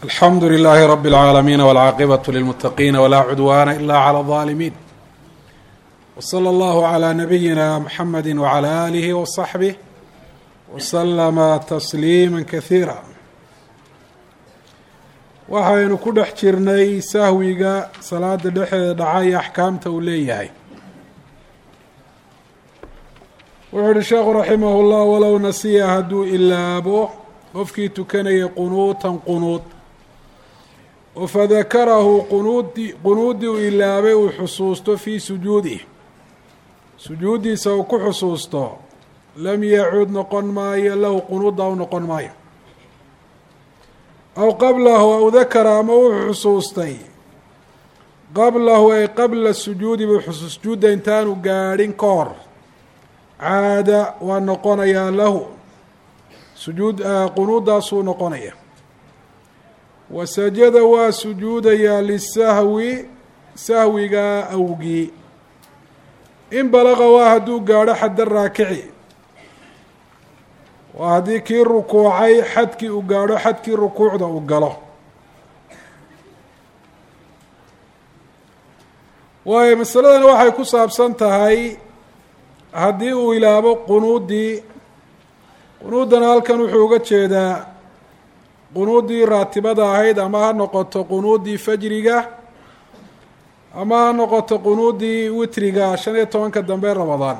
alxamdu لlh rb العaalamiin wاlcaaqibaة lilmutaqiina wlaa cudwaana ila clى الظaalimiin wslى اllah عlى nabiyina mxamedi wعlى alih وصaxbih wslama tasliima kahiira waxaynu ku dhex jirnay sahwiga salaada dhexeeda dhacay axkaamta uu leeyahay wuxuu uhi sheekhu raximah اllah walow nasiya hadduu ilaabo qofkii tukanayay qunuutan qunuud oo fadakarahu qunuudi qunuuddii uu ilaabay uu xusuusto fii sujuudih sujuuddiisa uu ku xusuusto lam yacuud noqon maayo lahu qunuudda u noqon maayo aw qablahu aw dakara ama wuxuu xusuustay qablahu ay qabla sujuudi buu xusuus sujuudda intaanu gaadhin ka hor caada waa noqonayaa lahu sujuud qunuuddaasuu noqonaya wa sajada waa sujuudayaa lisahwi sahwigaa awgii in balaqa waa hadduu gaadho xadda raakici waa haddii kii rukuucay xadkii uu gaadho xadkii rukuucda uu galo waayo masaladan waxay ku saabsan tahay haddii uu ilaabo qunuuddii qunuuddana halkan wuxuu uga jeedaa qunuuddii raatibada ahayd ama ha noqoto qunuuddii fajriga ama ha noqoto qunuuddii witriga shan iyo tobanka dambe ramadaan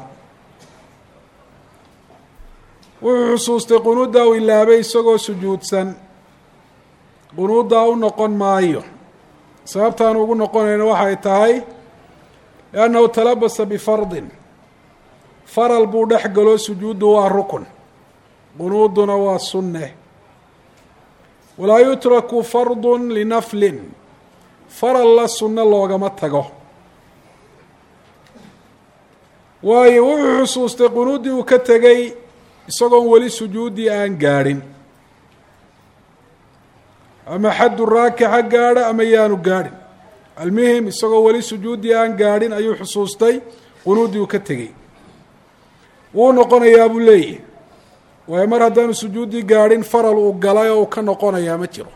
wuxuu xusuustay qunuuddaa uu ilaabay isagoo sujuudsan qunuuddaa u noqon maayo sababtaan ugu noqonayna waxay tahay liannahu talabasa bifardin faral buu dhex galo sujuuddu waa rukun qunuuduna waa sunne walaa yutraku fardun linaflin faral la sunno loogama tago waayo wuxuu xusuustay qunuuddii uu ka tegay isagoon weli sujuuddii aan gaadhin ama xaddu raakixa gaadha ama yaanu gaadhin almuhim isagoo weli sujuuddii aan gaadhin ayuu xusuustay qunuuddii uu ka tegey wuu noqonayaa buu leeyahy waayo mar haddaanu sujuuddii gaadhin faral uu galay oo uu ka noqonayaa ma jiro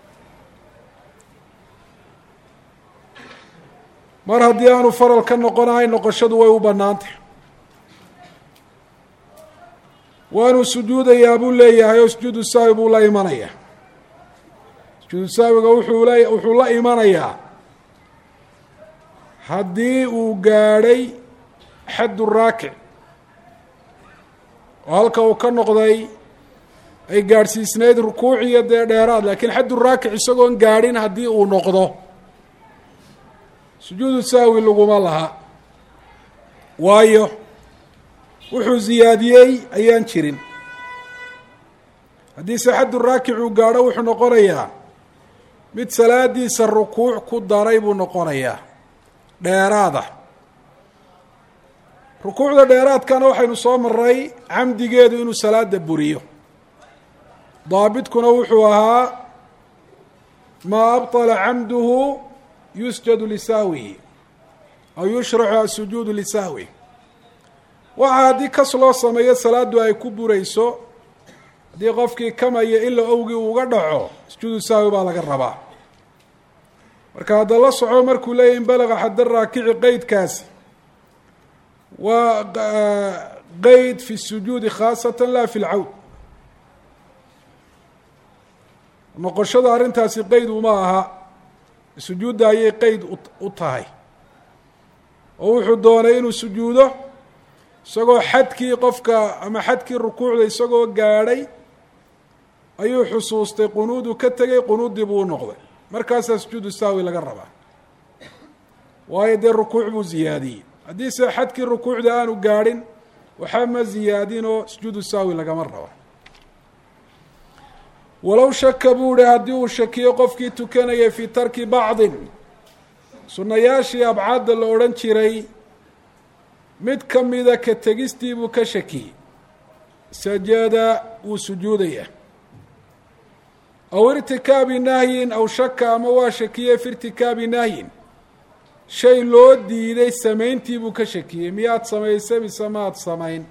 mar haddii aanu faral ka noqonahay noqoshadu way u bannaantay waanuu sujuudayaa buu leeyahay oo sujuudu saawi buu la imanayaa sujuudu saawiga wuxuu le wuxuu la imanayaa haddii uu gaadhay xaddu raakic oo halka uu ka noqday ay gaadhsiisnayd rukuuciyo dee dheeraad laakiin xaddu raakic isagoon gaadhin haddii uu noqdo sujuudu saawi laguma laha waayo wuxuu ziyaadiyey ayaan jirin haddiise xaddu raakic uu gaadho wuxuu noqonayaa mid salaadiisa rukuuc ku daray buu noqonayaa dheeraada rukuucda dheeraadkana waxaynu soo maray camdigeedu inuu salaada buriyo daabidkuna wuxuu ahaa maa abطala camduhu yusjadu lisahwihi aw yushraxu asujuudu lisahwi waxa haddii kas loo sameeyo salaaddu ay ku burayso haddii qofkii kamaya ila owgii uuga dhaco sujuudu sahwi baa laga rabaa marka hadda la soco markuu leeyahy in balaga xadda raakici qeydkaasi waa qeyd fi sujuudi khaasatan la fi lcawd noqoshada arrintaasi qeyd uma aha sujuudda ayay qeyd u tahay oo wuxuu doonay inuu sujuudo isagoo xadkii qofka ama xadkii rukuucda isagoo gaadhay ayuu xusuustay qunuudu ka tegay qunuuddii buu u noqday markaasaa sujuudu sahwi laga rabaa waayo dee rukuuc buu ziyaadiyey haddiise xadkii rukuucda aanu gaadhin waxba ma ziyaadinoo sujuudu sahwi lagama rabo walow shaka buu ihi haddii uu shakiyo qofkii tukanayay fii tarki bacdin sunnayaashii abcaadda la odhan jiray mid ka mida ka tegistii buu ka shakiyey sajada wuu sujuudaya aw irtikaabi nahyin aw shaka ama waa shakiyey fi irtikaabi nahyin shay loo diiday samayntii buu ka shakiyey miyaad samaysay mise maad samayn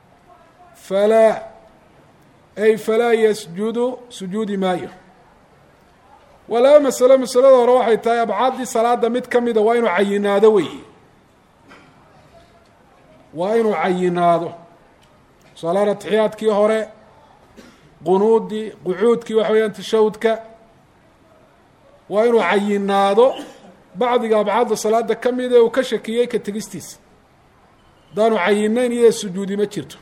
falaa ay falaa yasjudu sujuudi maayo waa laba masalo masalada hore waxay tahay abcaaddii salaada mid ka mida waa inuu cayinaado wey waa inuu cayinaado tusaalahaan atixiyaadkii hore qunuudii qucuudkii waxa weyaan tashahudka waa inuu cayinaado bacdiga abcaadda salaada ka mida uu ka shakiyey ka tegistiisa haddaanu cayinayn iyada sujuudi ma jirto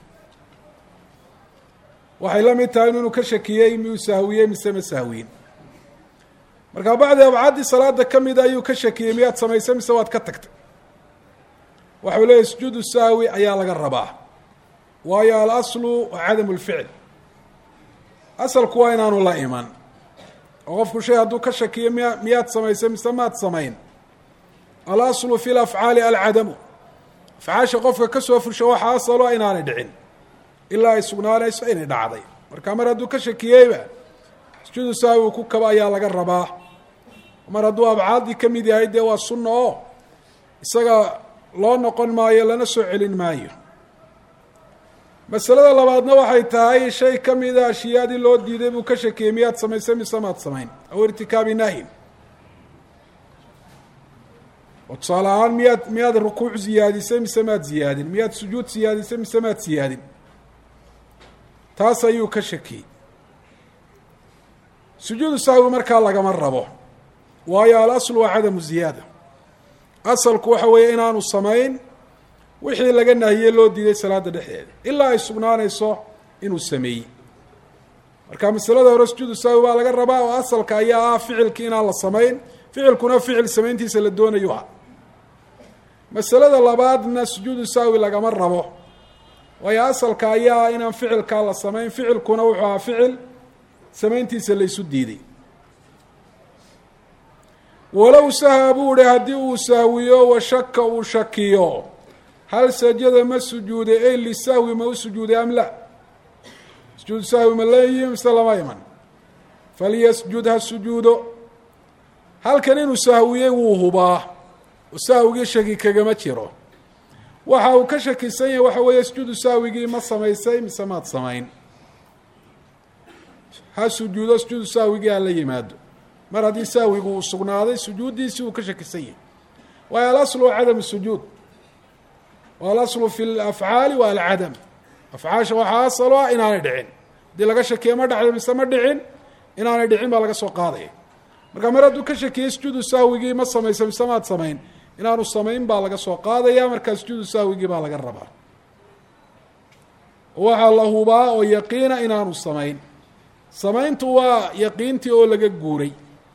waxay la mid tahay inuu ka shakiyey miyuu sahwiyey mise ma sahwiyin markaa bacdi abcaaddii salaada ka mida ayuu ka shakiyey miyaad samaysay mise waad ka tagtay waxau leeyahy sujuudu sahwi ayaa laga rabaa waayo alaslu waa cadamu lficl asalku waa inaanu la iman oo qofku shay hadduu ka shakiyo miya miyaad samaysay mise maad samayn alaslu fi lafcaali alcadamu afcaasha qofka kasoo fusho waxaa asalo inaanay dhicin ilaa ay sugnaanayso inay dhacday marka mar hadduu ka shakiyeyba sujuudu sahwi ku kaba ayaa laga rabaa mar hadduu abcaaddii ka mid yahay dee waa sunna oo isaga loo noqon maayo lana soo celin maayo masalada labaadna waxay tahay shay ka mida ashiyaadii loo diiday buu ka shakiyey miyaad samaysay mise maad samayn aw irtikaabi nahyin oo tusaale ahaan miyaad miyaad rukuuc ziyaadisay mise maad ziyaadin miyaad sujuud siyaadisay mise maad siyaadin taas ayuu ka shakiyey sujuudu sahwi markaa lagama rabo waayo alaslu waa cadamu ziyaada asalku waxa weeye inaanu samayn wixii laga nahiyey loo diiday salaada dhexdeeda ilaa ay sugnaanayso inuu sameeyey marka masalada hore sujuudu sahwi baa laga rabaa oo asalka ayaa ah ficilki inaan la samayn ficilkuna ficil samayntiisa la doonayo ah masalada labaadna sujuudu sahwi lagama rabo waayo asalka ayaa inaan ficilkaa la samayn ficilkuna wuxuu ahaa ficil samayntiisa laysu diiday walow saha buu ihi haddii uu sahwiyo wa shaka uu shakiyo hal sajada ma sujuuday ey lisahwi ma u sujuuday am la sujuudu sahwi ma la yimi mise lama iman falyasjud ha sujuudo halkan inuu sahwiyey wuu hubaa oo sahwigii shaki kagama jiro waxa uu ka shakisan yahay waxa weeye sujuudu sahwigii ma samaysay mise maad samayn ha sujuudo sujuudu sahwigii hala yimaado mar haddii sahwigu uu sugnaaday sujuuddiisii uu ka shakisan yahay waayo alaslu waa cadamu sujuud wa alaslu fi lafcaali waa alcadam afcaasha waxaa asalo ah inaanay dhicin haddii laga shakiye ma dhacday mise ma dhicin inaanay dhicin baa laga soo qaadaya marka mar hadduu ka shakiyey sujuudu sahwigii ma samaysa mise maad samayn inaanu samayn baa laga soo qaadaya markaa sujuudu sahwigii baa laga rabaa waxaa la hubaa oo yaqiina inaanu samayn samayntu waa yaqiintii oo laga guuray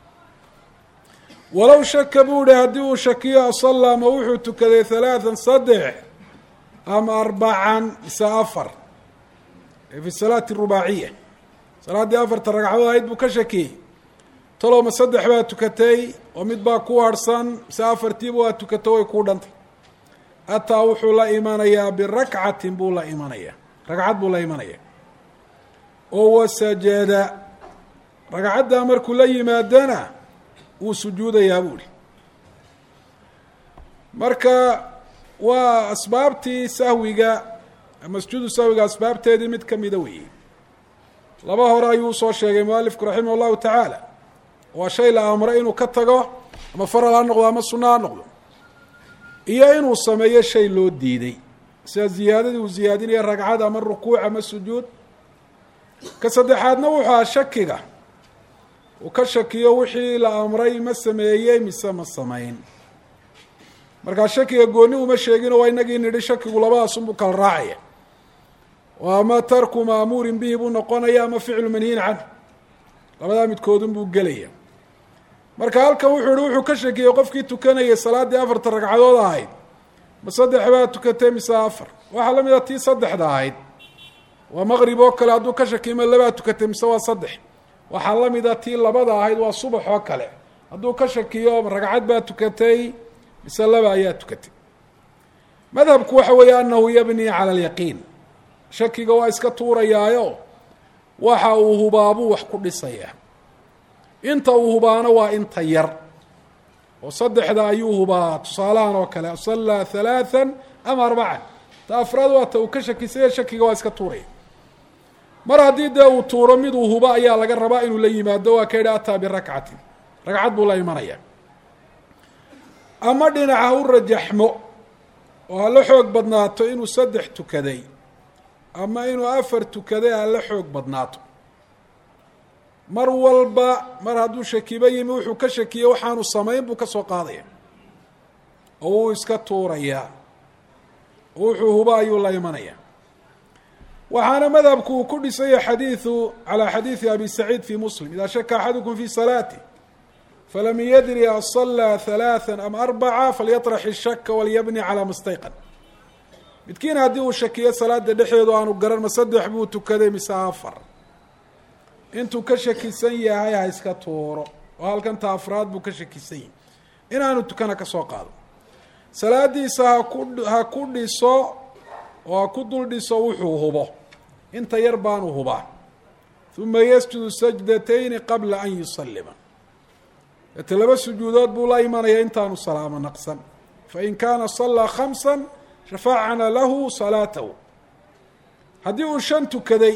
walow shaka buu ihi haddii uu shakiyo asalla ma wuxuu tukaday halaathan saddex ama arbacan mise afar fi salaati rubaaciya salaaddii afarta ragcadood ahayd buu ka shakiyey talow ma saddex baa tukatay oo mid baa ku harhsan mise afartiiba waa tukato way kuu dhantay ataa wuxuu la imanayaa birakcatin buu la imanayaa ragcad buu la imanaya oo wasajada ragcaddaa markuu la yimaadana wuu sujuudayaa buu ihi marka waa asbaabtii sahwiga ama sujuudu sahwiga asbaabteedii mid kamida weeye laba hore ayuu usoo sheegay mualifku raximah llahu tacaala waa shay la amray inuu ka tago ama faral ha noqdo ama sunno ha noqdo iyo inuu sameeyo shay loo diiday sida ziyaadadii uu ziyaadinaya ragcad ama rukuuc ama sujuud ka saddexaadna wuxuu aha shakiga uu ka shakiyo wixii la amray ma sameeyey mise ma samayn markaa shakiga gooni uma sheegino waa inagii nidhi shakigu labadaasunbuu kala raacaya oo ama tarku maamuurin bihi buu noqonaya ama ficlu manhiin canhu labadaa midkoodun buu gelaya marka halkan wuxuu ihi wuxuu ka shakiyey qofkii tukanayay salaaddii afarta ragcadood ahayd ma saddex baa tukatay mise afar waxaa la mid a tii saddexda ahayd waa maqrib oo kale hadduu ka shakiyo ma labaa tukatay mise waa saddex waxaa la mid a tii labada ahayd waa subax oo kale hadduu ka shakiyo ragcad baa tukatay mise laba ayaa tukatay madhabku waxa weeye anahu yabni cala alyaqiin shakiga waa iska tuurayaayo waxa uu hubaabuu wax ku dhisayaa inta uu hubaano waa inta yar oo saddexda ayuu hubaa tusaalahan oo kale sallaa halaathan ama arbacan ta afraad waa ta uu ka shakisaya shakiga waa iska tuuraya mar haddii dee uu tuuro miduu hubo ayaa laga rabaa inuu la yimaado waa ka yidhi ataa birakcatin ragcad buu la imanaya ama dhinaca ha u rajaxmo oo ha la xoog badnaato inuu saddex tukaday ama inuu afar tukaday ha la xoog badnaato mar walba mar hadduu shakiba yimi wuxuu ka shakiyey waxaanu samayn buu ka soo qaadaya oo wuu iska tuurayaa oo wuxuu huba ayuu la imanaya waxaana madhabku uu ku dhisaya xadiidu calى xadiidi abi saciid fi muslim ida shaka axadukum fi salaatih falam yadri aصalaa ثalaaثa am arbaca falyaطrax الshaka walyabni calى mastayqan midkiin haddii uu shakiyo salaada dhexeedu aanu garan ma saddex buu tukaday mise afar intuu ka shakisan yahay ha iska tuuro oo halkanta afraad buu ka shakisan yahay inaanu tukana ka soo qaado salaadiisa haku ha ku dhiso oo ha ku dul dhiso wuxuu hubo inta yar baanu hubaa uma yasjudu sajdatayni qabla an yusalima ete laba sujuudood buu la imanaya intaanu salaamo naqsan fain kaana salaa khamsa shafacna lahu salaatahu haddii uu shan tukaday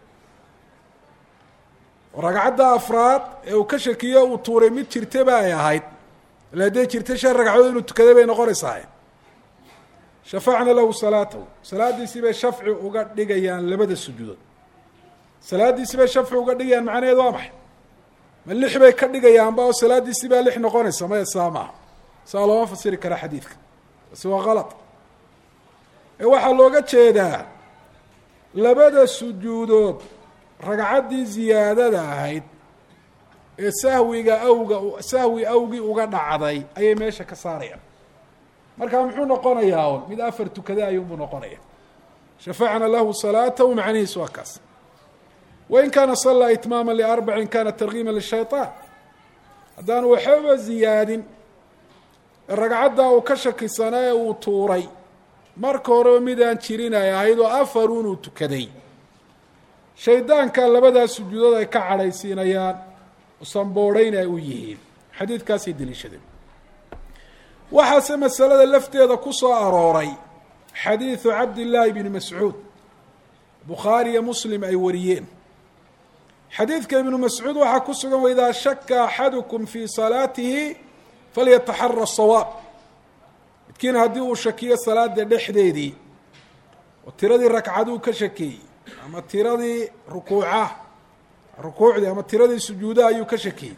ragcadda afraad ee uu ka shakiyo uu tuuray mid jirtaba ay ahayd ila hadday jirta shan ragcadood inuu tukaday bay noqonaysaa shafacna lahu salaatahu salaadiisii bay shafci uga dhigayaan labada sujuudood salaadiisii bay shafci uga dhigayaan macnaheedu waa maxay ma lix bay ka dhigayaanba oo salaadiisii baa lix noqonaysa maya saa maaha saa looma fasiri kara xadiidka basi waa kalad ee waxaa looga jeedaa labada sujuudood ragcaddii ziyaadada ahayd ee sahwiga awga sahwi awgii uga dhacday ayay meesha ka saarayaan markaa muxuu noqonayaa un mid afar tukada ayuunbuu noqonaya shafacna lahu salaatahu macnihiis waa kaas wain kaana salaa itmaama liarbacin kana targiima lishayطaan haddaanu waxbaba ziyaadin ragcaddaa uu ka shakisanaa ee uu tuuray marka horeba midaan jirin ay ahayd oo afarunuu tukaday shaydaanka labadaa sujuudood ay ka cadhaysiinayaan usanboodhayn ay u yihiin xadiidkaasay deliishadeen waxaase masalada lafteeda ku soo arooray xadiidu cabdillaahi bni mascuud bukhaari iyo muslim ay wariyeen xadiidka ibnu mascuud waxaa ku sugan waidaa shaka axadukum fii salaatihi falyataxara sawaab midkiin haddii uu shakiyo salaada dhexdeedii oo tiradii ragcaduu ka shakeeyey ama tiradii rukuuca rukuucdii ama tiradii sujuudaha ayuu ka shakeeyey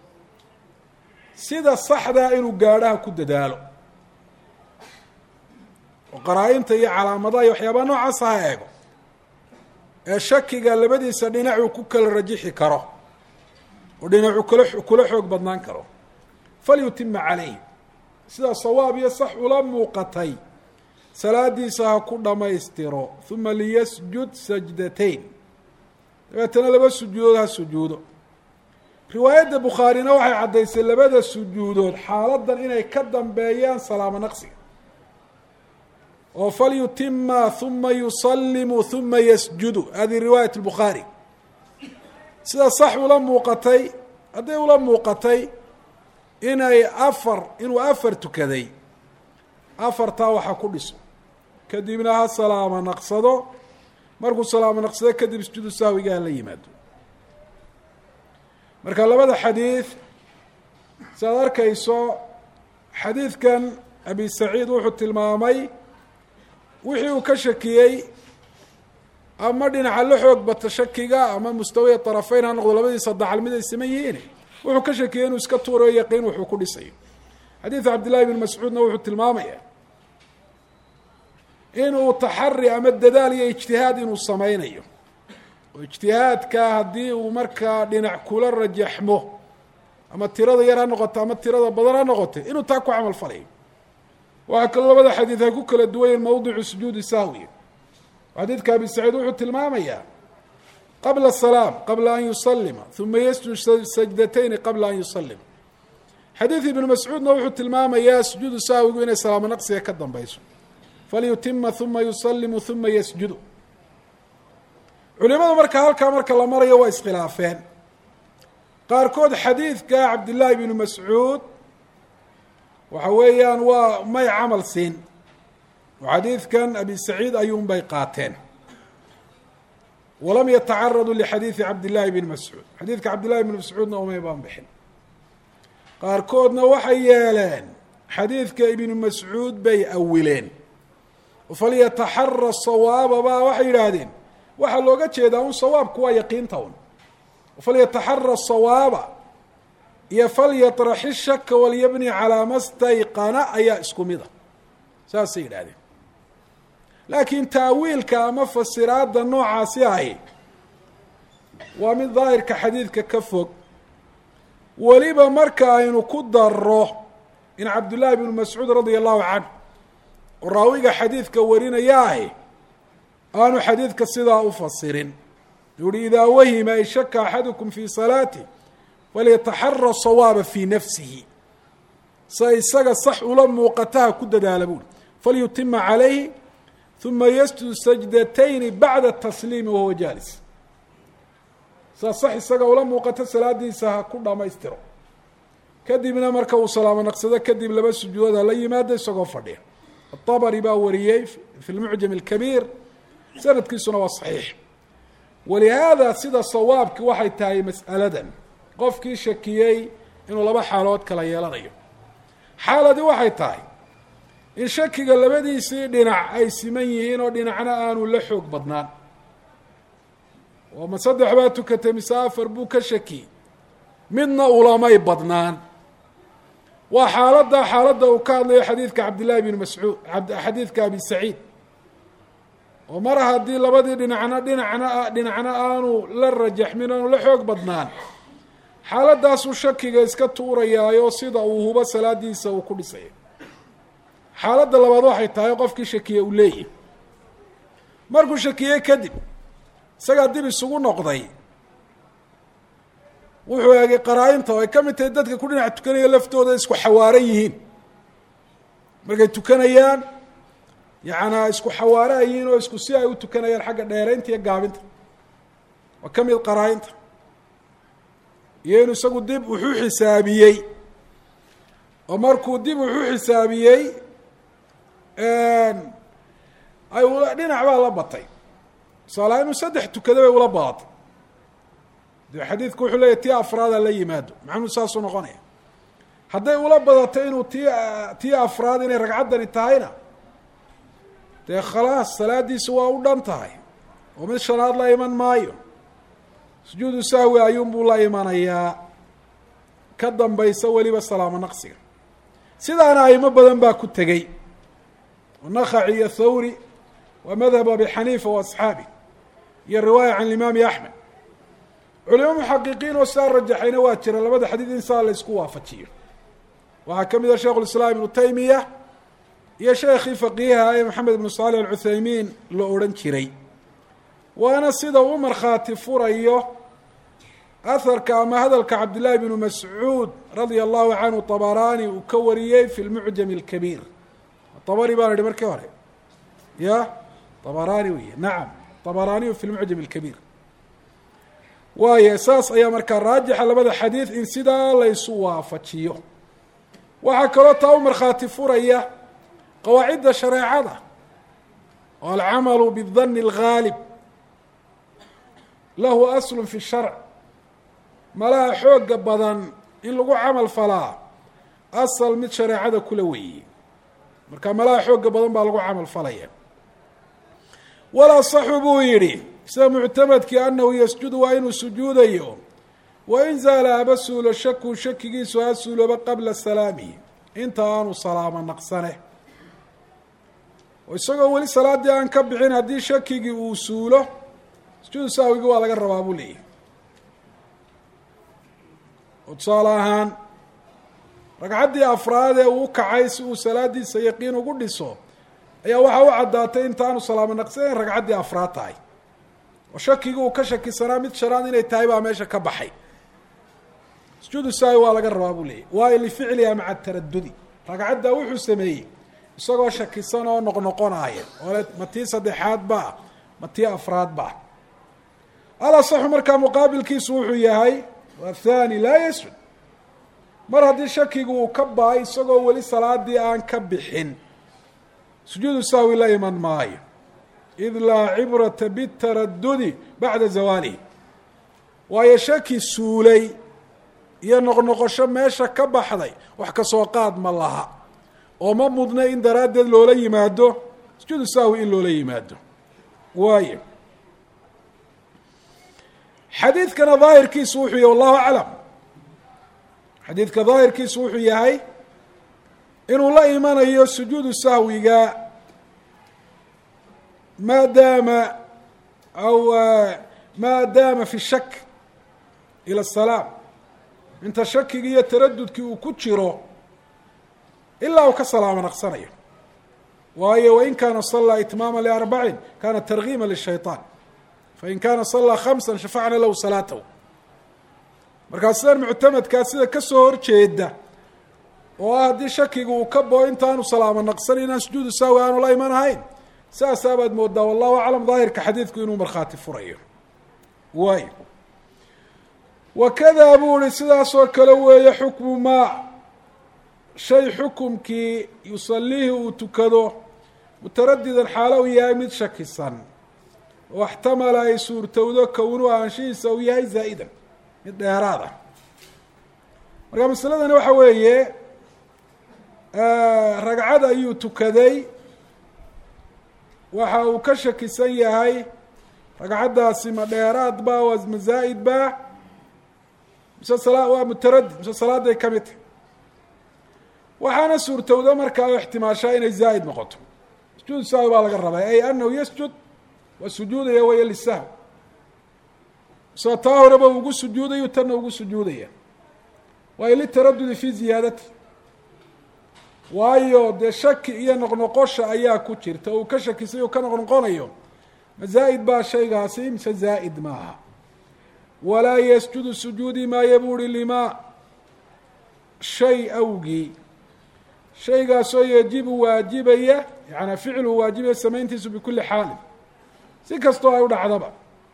sida saxdaa inuu gaadhaha ku dadaalo oo qaraa-inta iyo calaamadaha iyo waxyaabaha noocaasa ha eego ee shakiga labadiisa dhinacuu ku kala rajixi karo oo dhinacuu kala kula xoog badnaan karo falyutima calayh sida sawaab iyo sax ula muuqatay salaadiisa ha ku dhammaystiro uma liyasjud sajdatayn dabeetana laba sujuudood ha sujuudo riwaayadda bukhaarina waxay caddaysay labada sujuudood xaaladan inay ka dambeeyaan salaamo naqsiga oo falyutima uma yusalimu uma yasjudu hadihi riwaayat lbukhaari sida sax ula muuqatay hadday ula muuqatay inay afar inuu afar tukaday afartaa waxa ku dhiso kadibna ha salaamo naqsado markuu salaamo naqsado kadib sujuudu sahwiga ha la yimaado marka labada xadiid si aad arkayso xadiidkan abi saciid wuxuu tilmaamay wixii uu ka shakiyey ama dhinaca la xoog bata shakiga ama mustawiya طarafeyn ha noqdo labadiisa dacal mid ay siman yihiin wuxuu ka shakiyey inuu iska tuurayo yaqiin wuxuu ku dhisayo xadiidu cabdillahi bn mascuudna wuxuu tilmaamaya inuu taxari ama dadaal iyo ijtihaad inuu sameynayo oo ijtihaadka haddii uu markaa dhinac kula rajaxmo ama tirada yar ha noqoto ama tirada badan ha noqote inuu taa ku camal falayo waxaa kaloo labada xadiid ay ku kala duwanyiin mawdicu sujuudi sahwi xadiidka abi saciid wuxuu tilmaamayaa qabla salaam qabla an yusalima uma yasjud sajdatayni qabla an yusalima xadiid ibnu mascuudna wuxuu tilmaamayaa sujuudu sahwigu inay salaamo naqsiga ka dambeyso falyutima uma yusalimu uma yasjudu culimadu marka halkaa marka la marayo waa iskhilaafeen qaarkood xadiidka cabdillaahi bnu mascuud waxa weeyaan waa may camal siin oo xadiidkan abi saciid ayuunbay qaateen walam yatacaraduu lixadiidi cabdillahi bni mascuud xadiidka cabdillahi bni mascuudna umay baan bixin qaarkoodna waxay yeeleen xadiidka ibnu mascuud bay awileen falyataxara sawaaba baa waxay yidhaahdeen waxaa looga jeedaa un sawaabku waa yaqiinta un falyataxara sawaaba iyo falyatraxi shaka walyabni calaa ma stayqana ayaa isku mid a saasay yidhahdeen laakiin taawiilka ama fasiraadda noocaasi ahi waa mid daahirka xadiidka ka fog weliba marka aynu ku daro in cabdullaahi bnu mascuud radia allahu canhu oo raawiga xadiidka warinaya ahi aanu xadiidka sidaa u fasirin yuuhi idaa wahima ay shaka axadukum fii salaatih falyataxara sawaaba fii nafsihi sa isaga sax ula muuqataha ku dadaala buuri falyutima calayhi uma yasjud sajdatayni bacda tasliimi wahuwa jaalis saa sax isaga ula muuqato salaadiisa ha ku dhamaystiro kadibna marka uu salaamo naqsado kadib laba sujuudood ha la yimaado isagoo fadhiya atabari baa wariyey fi lmucjam alkabiir sanadkiisuna waa saxiix walihaada sida sawaabki waxay tahay mas'aladan qofkii shakiyey inuu laba xaalood kala yeelanayo xaaladii waxay tahay in shakiga labadiisii dhinac ay siman yihiin oo dhinacna aanu la xoog badnaan oo ma saddex baa tukatay mise afar buu ka shakiyey midna ulamay badnaan waa xaaladda xaaladda uu ka hadlayo xadiidka cabdillahi bn mascuud xadiidka abi saciid oo mar haddii labadii dhinacna dhinacna dhinacna aanu la rajaxmin aanu la xoog badnaan xaaladdaasuu shakiga iska tuurayaayo sida uu hubo salaadiisa uu ku dhisaya xaaladda labaad waxay tahay qofkii shakiye uu leeyahy markuu shakiyey kadib isagaa dib isugu noqday wuxuu eegay qaraa-inta oo ay ka mid tahay dadka ku dhinac tukanaya laftooda isku xawaaran yihiin markay tukanayaan yacanaa isku xawaara yihiin oo isku si ay u tukanayaan xagga dheeraynta iyo gaabinta waa ka mid qaraa-inta iyo inuu isagu dib wuxuu xisaabiyey oo markuu dib wuxuu xisaabiyey ay ula dhinac baa la batay tusaalaha inuu saddex tukada bay ula badatay de xadiidku wuxuu leeyahy tii afraada la yimaado maxamud saasuu noqonaya hadday ula badato inuu tii tii afraad inay ragcaddani tahayna dee khalaas salaadiisu waa u dhan tahay oo mid shanaad la iman maayo sujuudu sahwi ayuunbuu la imanayaa ka dambaysa weliba salaamo naqsiga sidaana aimo badan baa ku tegey oo nakaci iyo thawri waa madhab abi xaniifa wa asxaabi iyo riwaaya can imaami axmed culimo muxaqiqiin oo sidaa rajaxayna waa jira labada xadiid in saa la isku waafajiyo waxaa ka mid ah sheikhu lislaam ibnu taymiya iyo sheekhii faqiiha ee maxamed ibnu saalix alcuthaymiin la odhan jiray waana sida uu markhaati furayo aharka ama hadalka cabdillaahi bnu mascuud radia allahu canhu tabaraani uu ka wariyey fi lmucjam alkabiir abari baan idhi markii hore ya tabaraani wey nacam tabaraaniyu fi lmucjam alkabiir waayo saas ayaa markaa raajixa labada xadiid in sidaa laysu waafajiyo waxaa kaloo taa u markhaati furaya qawaacidda shareecada oo alcamalu bidani alghaalib lahu aslu fi sharc malaha xooga badan in lagu camal falaa asal mid shareecada kula weeyey marka malaha xooga badan baa lagu camal falaya walaa saxu buu yidhi sida muctamadkii anahu yasjudu waa inuu sujuudayo wain zaala haba suulo shaku shakigiisu ha suulooba qabla salaamihi inta aanu salaamo naqsane oo isagoo weli salaaddii aan ka bixin haddii shakigii uu suulo sujuudu sahwigii waa laga rabaa buu leeyahy oo tusaale ahaan ragcaddii afraad ee uu kacay si uu salaadiisa yaqiin ugu dhiso ayaa waxaa u caddaatay intaanu salaamo naqsanayn ragcaddii afraad tahay oo shakigii uu ka shakisanaa mid shanaad inay tahay baa meesha ka baxay sujuudu saawi waa laga rabaa buu leeyahy waayo lificliha maca taradudi ragcaddaa wuxuu sameeyey isagoo shakisan oo noqnoqonaaya oo ma tii saddexaad baa ma tii afraad baa alasaxu markaa muqaabilkiisu wuxuu yahay wathani laa yasjud mar haddii shakigu uu ka ba-ay isagoo weli salaadii aan ka bixin sujuudu sahwi la iman maayo id laa cibrata bitaradudi bacda zawaalihi waayo shaki suulay iyo noqnoqosho meesha ka baxday wax kasoo qaad ma laha oo ma mudna in daraaddeed loola yimaado sujuudu sahwi in loola yimaado waayo xadiidkana daahirkiisu wuxuu yahy wallahu aclam xadiidka daahirkiisu wuxuu yahay inuu la imanayo sujuudu sahwiga maadaama aw maa daama fi shak ila asalaam inta shakigii iyo taradudkii uu ku jiro ilaa uu ka salaamo naqsanayo waayo wain kaana salaa itmaama liarbacin kana targiima lishayطaan fain kaana salaa khamsa shafacna lahu salaatahu markaa sidan muctamadkaa sida kasoo horjeeda oo ah haddii shakiga uu ka bao intaanu salaamo naqsan inaan sujuudu sahwi aanu la iman ahayn saasaa baad moodaa wallahu aclam daahirka xadiidku inuu markhaati furayo waayo wakadaa buu ihi sidaasoo kale weeye xukmu maa shay xukumkii yusaliihi uu tukado mutaradidan xaalo uu yahay mid shakisan oo axtamala ay suurtowdo kownu aanshihiisa uu yahay zaa'idan mid dheeraad ah marka masaladani waxa weeye ragcad ayuu tukaday waxa uu ka shakisan yahay ragcaddaasi ma dheeraad ba waa ma zaa'id ba mise sala waa mutaradid mise salaaday ka mid tahy waxaana suurtowda markaa oo ixtimaashaa inay zaa'id noqoto sujuud sahwi baa laga rabaa ay anahu yasjud waa sujuudaya waya lisahw soo taa horeba ugu sujuudayu tanna ugu sujuudaya waayo litaradudi fi ziyaadati waayo dee shaki iyo noqnoqosha ayaa ku jirta uu ka shakisay uu ka noqnoqonayo ma zaa'id baa shaygaasi mise zaa'id maaha walaa yasjudu sujuudi maayo buu uhi limaa shay awgii shaygaasoo yajibu waajibaya yaani ficlu waajibaya samayntiisu bikuli xaalin si kastoo ay u dhacdaba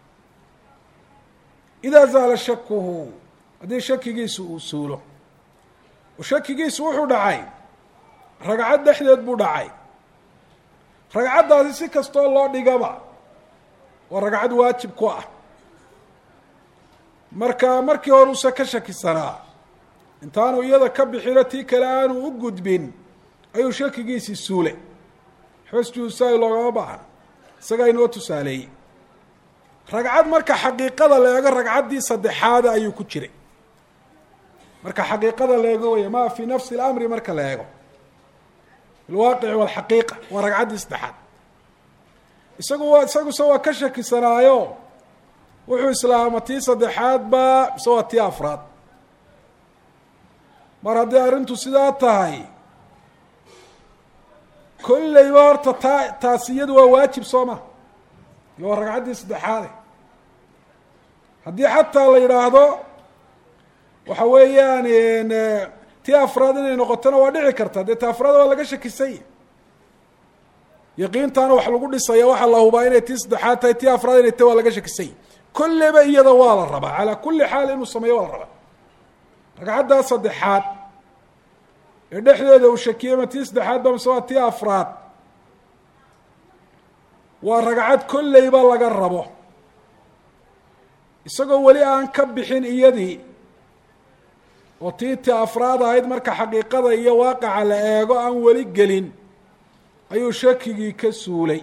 idaa zaala shakuhu haddii shakigiisu uu suulo oo shakigiisu wuxuu dhacay ragcad dhexdeed buu dhacay ragcaddaasi si kastoo loo dhigaba waa ragcad waajib ku ah marka markii hore uuse ka shakisanaa intaanu iyada ka bixino tii kale aanu u gudbin ayuu shakigiisii suulay xosjuusaay loogama baahan isagaa inoo tusaaleeyey ragcad marka xaqiiqada la eego ragcaddii saddexaada ayuu ku jiray marka xaqiiqada la eego waya ma fi nafsi اlamri marka la eego filwaaqici walxaqiiqa waa ragcaddii saddexaad isagu waa isaguse waa ka shakisanaayo wuxuu islaama tii saddexaad ba mise waa tii afraad mar haddii arrintu sidaa tahay kolleyba horta taa taasi iyadu waa waajib soo ma iyo waa ragcaddii saddexaade haddii xataa la yidhaahdo waxa weeyaan tii afraad inay noqotona waa dhici karta dee ta afraad waa laga shakisanya yaqiintaana wax lagu dhisaya waxaa la hubaa inay tii saddexaad tahay tii afraad inay tahy waa laga shakisanya kolleyba iyada waa la rabaa calaa kulli xaal inuu sameeyo waa la rabaa ragcaddaa saddexaad ee dhexdeeda uu shakiyey ma tii saddexaad ba mise waa tii afraad waa ragcad kolleyba laga rabo isagoo weli aan ka bixin iyadii oo tii ti afraad ahayd marka xaqiiqada iyo waaqaca la eego aan weli gelin ayuu shakigii ka suulay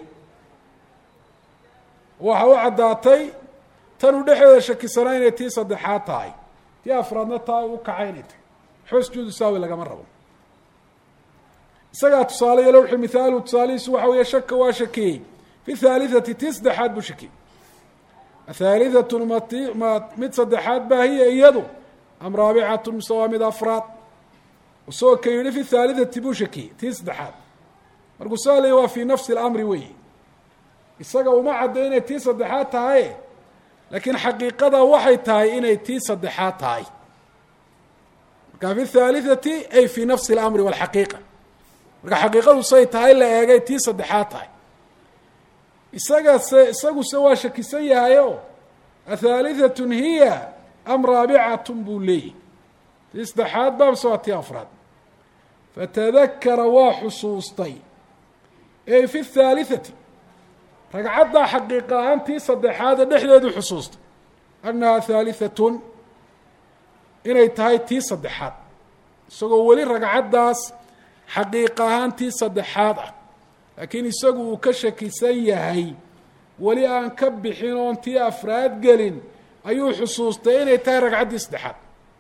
waxa u caddaatay tanuu dhexdeeda shakisanaa inay tii saddexaad tahay tii afraadna taa u kacay inay tahay xosjuudu saawi lagama rabo isagaa tusaale iyo lowxi mithaalu tusaalihiisu waxa weeye shaka waa shakiyey fi thalithati tii saddexaad buu shakiyey athaalithatun mat ma mid saddexaad baa hiya iyadu am raabicatun mise waa mid afraad isagoo ka yidhi fi thalithati buu shakiyey tii saddexaad markuu saalaya waa fi nafsi اlamri weyi isaga uma cadda inay tii saddexaad tahay laakiin xaqiiqada waxay tahay inay tii saddexaad tahay marka fi thalithati ay fi nafsi اlamri wاlxaqiiqa marka xaqiiqadu say tahay la eegay tii saddexaad tahay isagase isaguse waa shakisan yahayo athaalithatun hiya am raabicatun buu leeyahy tii saddexaad ba mise waa tii afraad fatadakara waa xusuustay ey fi thalithati ragcaddaa xaqiiqa ahaan tii saddexaada dhexdeedu xusuustay annaha thaalithatun inay tahay tii saddexaad isagoo weli ragcaddaas xaqiiq ahaan tii saddexaad ah laakiin isagu uu ka shakisan yahay weli aan ka bixin oon tii afraad gelin ayuu xusuustay inay tahay ragcaddii saddexaad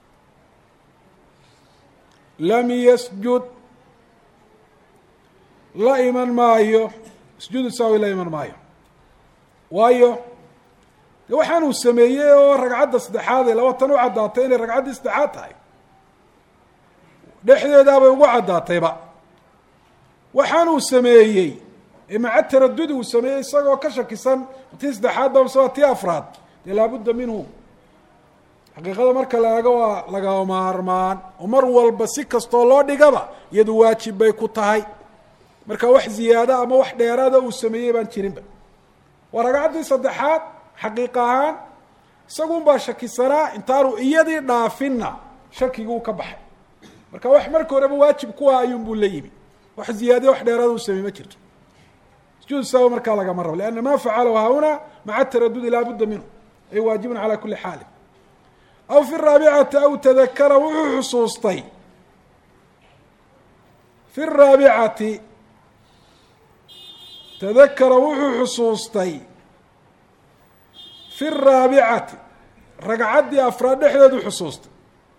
lam yasjud la iman maayo sujuudu saawi la iman maayo waayo de waxaanuu sameeyey oo ragcadda saddexaad ee laba tan u caddaatay inay ragcaddii saddexaad tahay dhexdeedaabay ugu caddaatayba waxaanuu sameeyey ee maca taradudi uu sameeyey isagoo ka shakisan tii saddexaad ba mise waa tii afraad dee laabudda minhu xaqiiqada marka la eego waa laga maarmaan oo mar walba si kastoo loo dhigaba iyadu waajib bay ku tahay marka wax ziyaada ama wax dheeraada uu sameeyey baan jirinba waa ragcaddii saddexaad xaqiiqa ahaan isagun baa shakisanaa intaanu iyadii dhaafinna shakiguu ka baxay marka wax marka horeba waajib ku ah ayuun buu la yimi wax ziyaadiya wax dheeraada uu sameeyey ma jirto sujuud saawi markaa lagama rabo lianna ma facalahu haahuna maca taradudi laa budda minhu ay waajibun calaa kuli xaalin aw fi raabicati aw tadakara wuxuu xusuustay fi raabicati tadakara wuxuu xusuustay fi raabicati ragcaddii afraad dhexdeedu xusuustay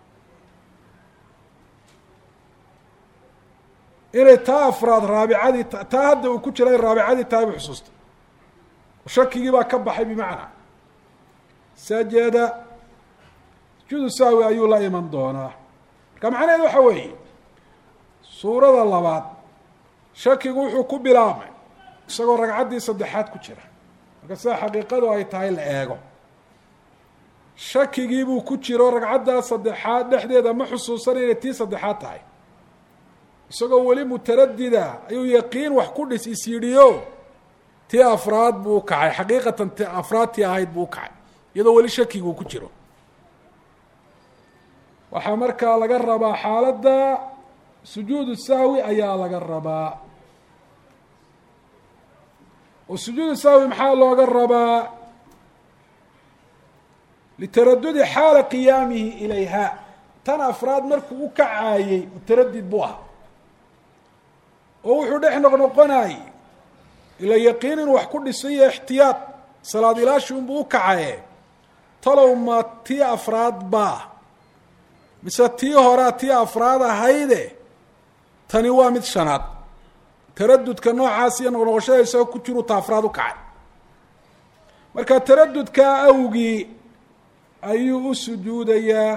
inay taa afraad raabicadii taa hadda uu ku jira in raabicadii tahay buu xusuustay shakigii baa ka baxay bimacnaa sajada sujuudu sahwi ayuu la iman doonaa marka macnaheed waxa weeye suurada labaad shakigu wuxuu ku bilaabmay isagoo ragcaddii saddexaad ku jira marka sida xaqiiqadu ay tahay la eego shakigiibuu ku jiro ragcaddaa saddexaad dhexdeeda ma xusuusan inay tii saddexaad tahay isagoo weli mutaradida ayuu yaqiin wax ku dhis is yidhiyo tii afraad buu u kacay xaqiiqatan ti afraadtii ahayd buu u kacay iyadoo weli shakiguu ku jiro waxaa markaa laga rabaa xaaladda sujuudu sahwi ayaa laga rabaa oo sujuudu sahwi maxaa looga rabaa litaradudi xaala qiyaamihi ilayha tan afraad markuu u kacaayey mutaradid buu ahaa oo wuxuu dhex noqnoqonayey ila yaqiin inuu wax ku dhisay iyo ixtiyaad salaad ilaashi unbuu u kacaye talow ma tii afraad baa mise tii horaa tii afraad ahayde tani waa mid shanaad taradudka noocaas iyo noqnoqoshada isagoo ku jiruu ta afraad u kacay marka taradudkaa awgii ayuu u sujuudayaa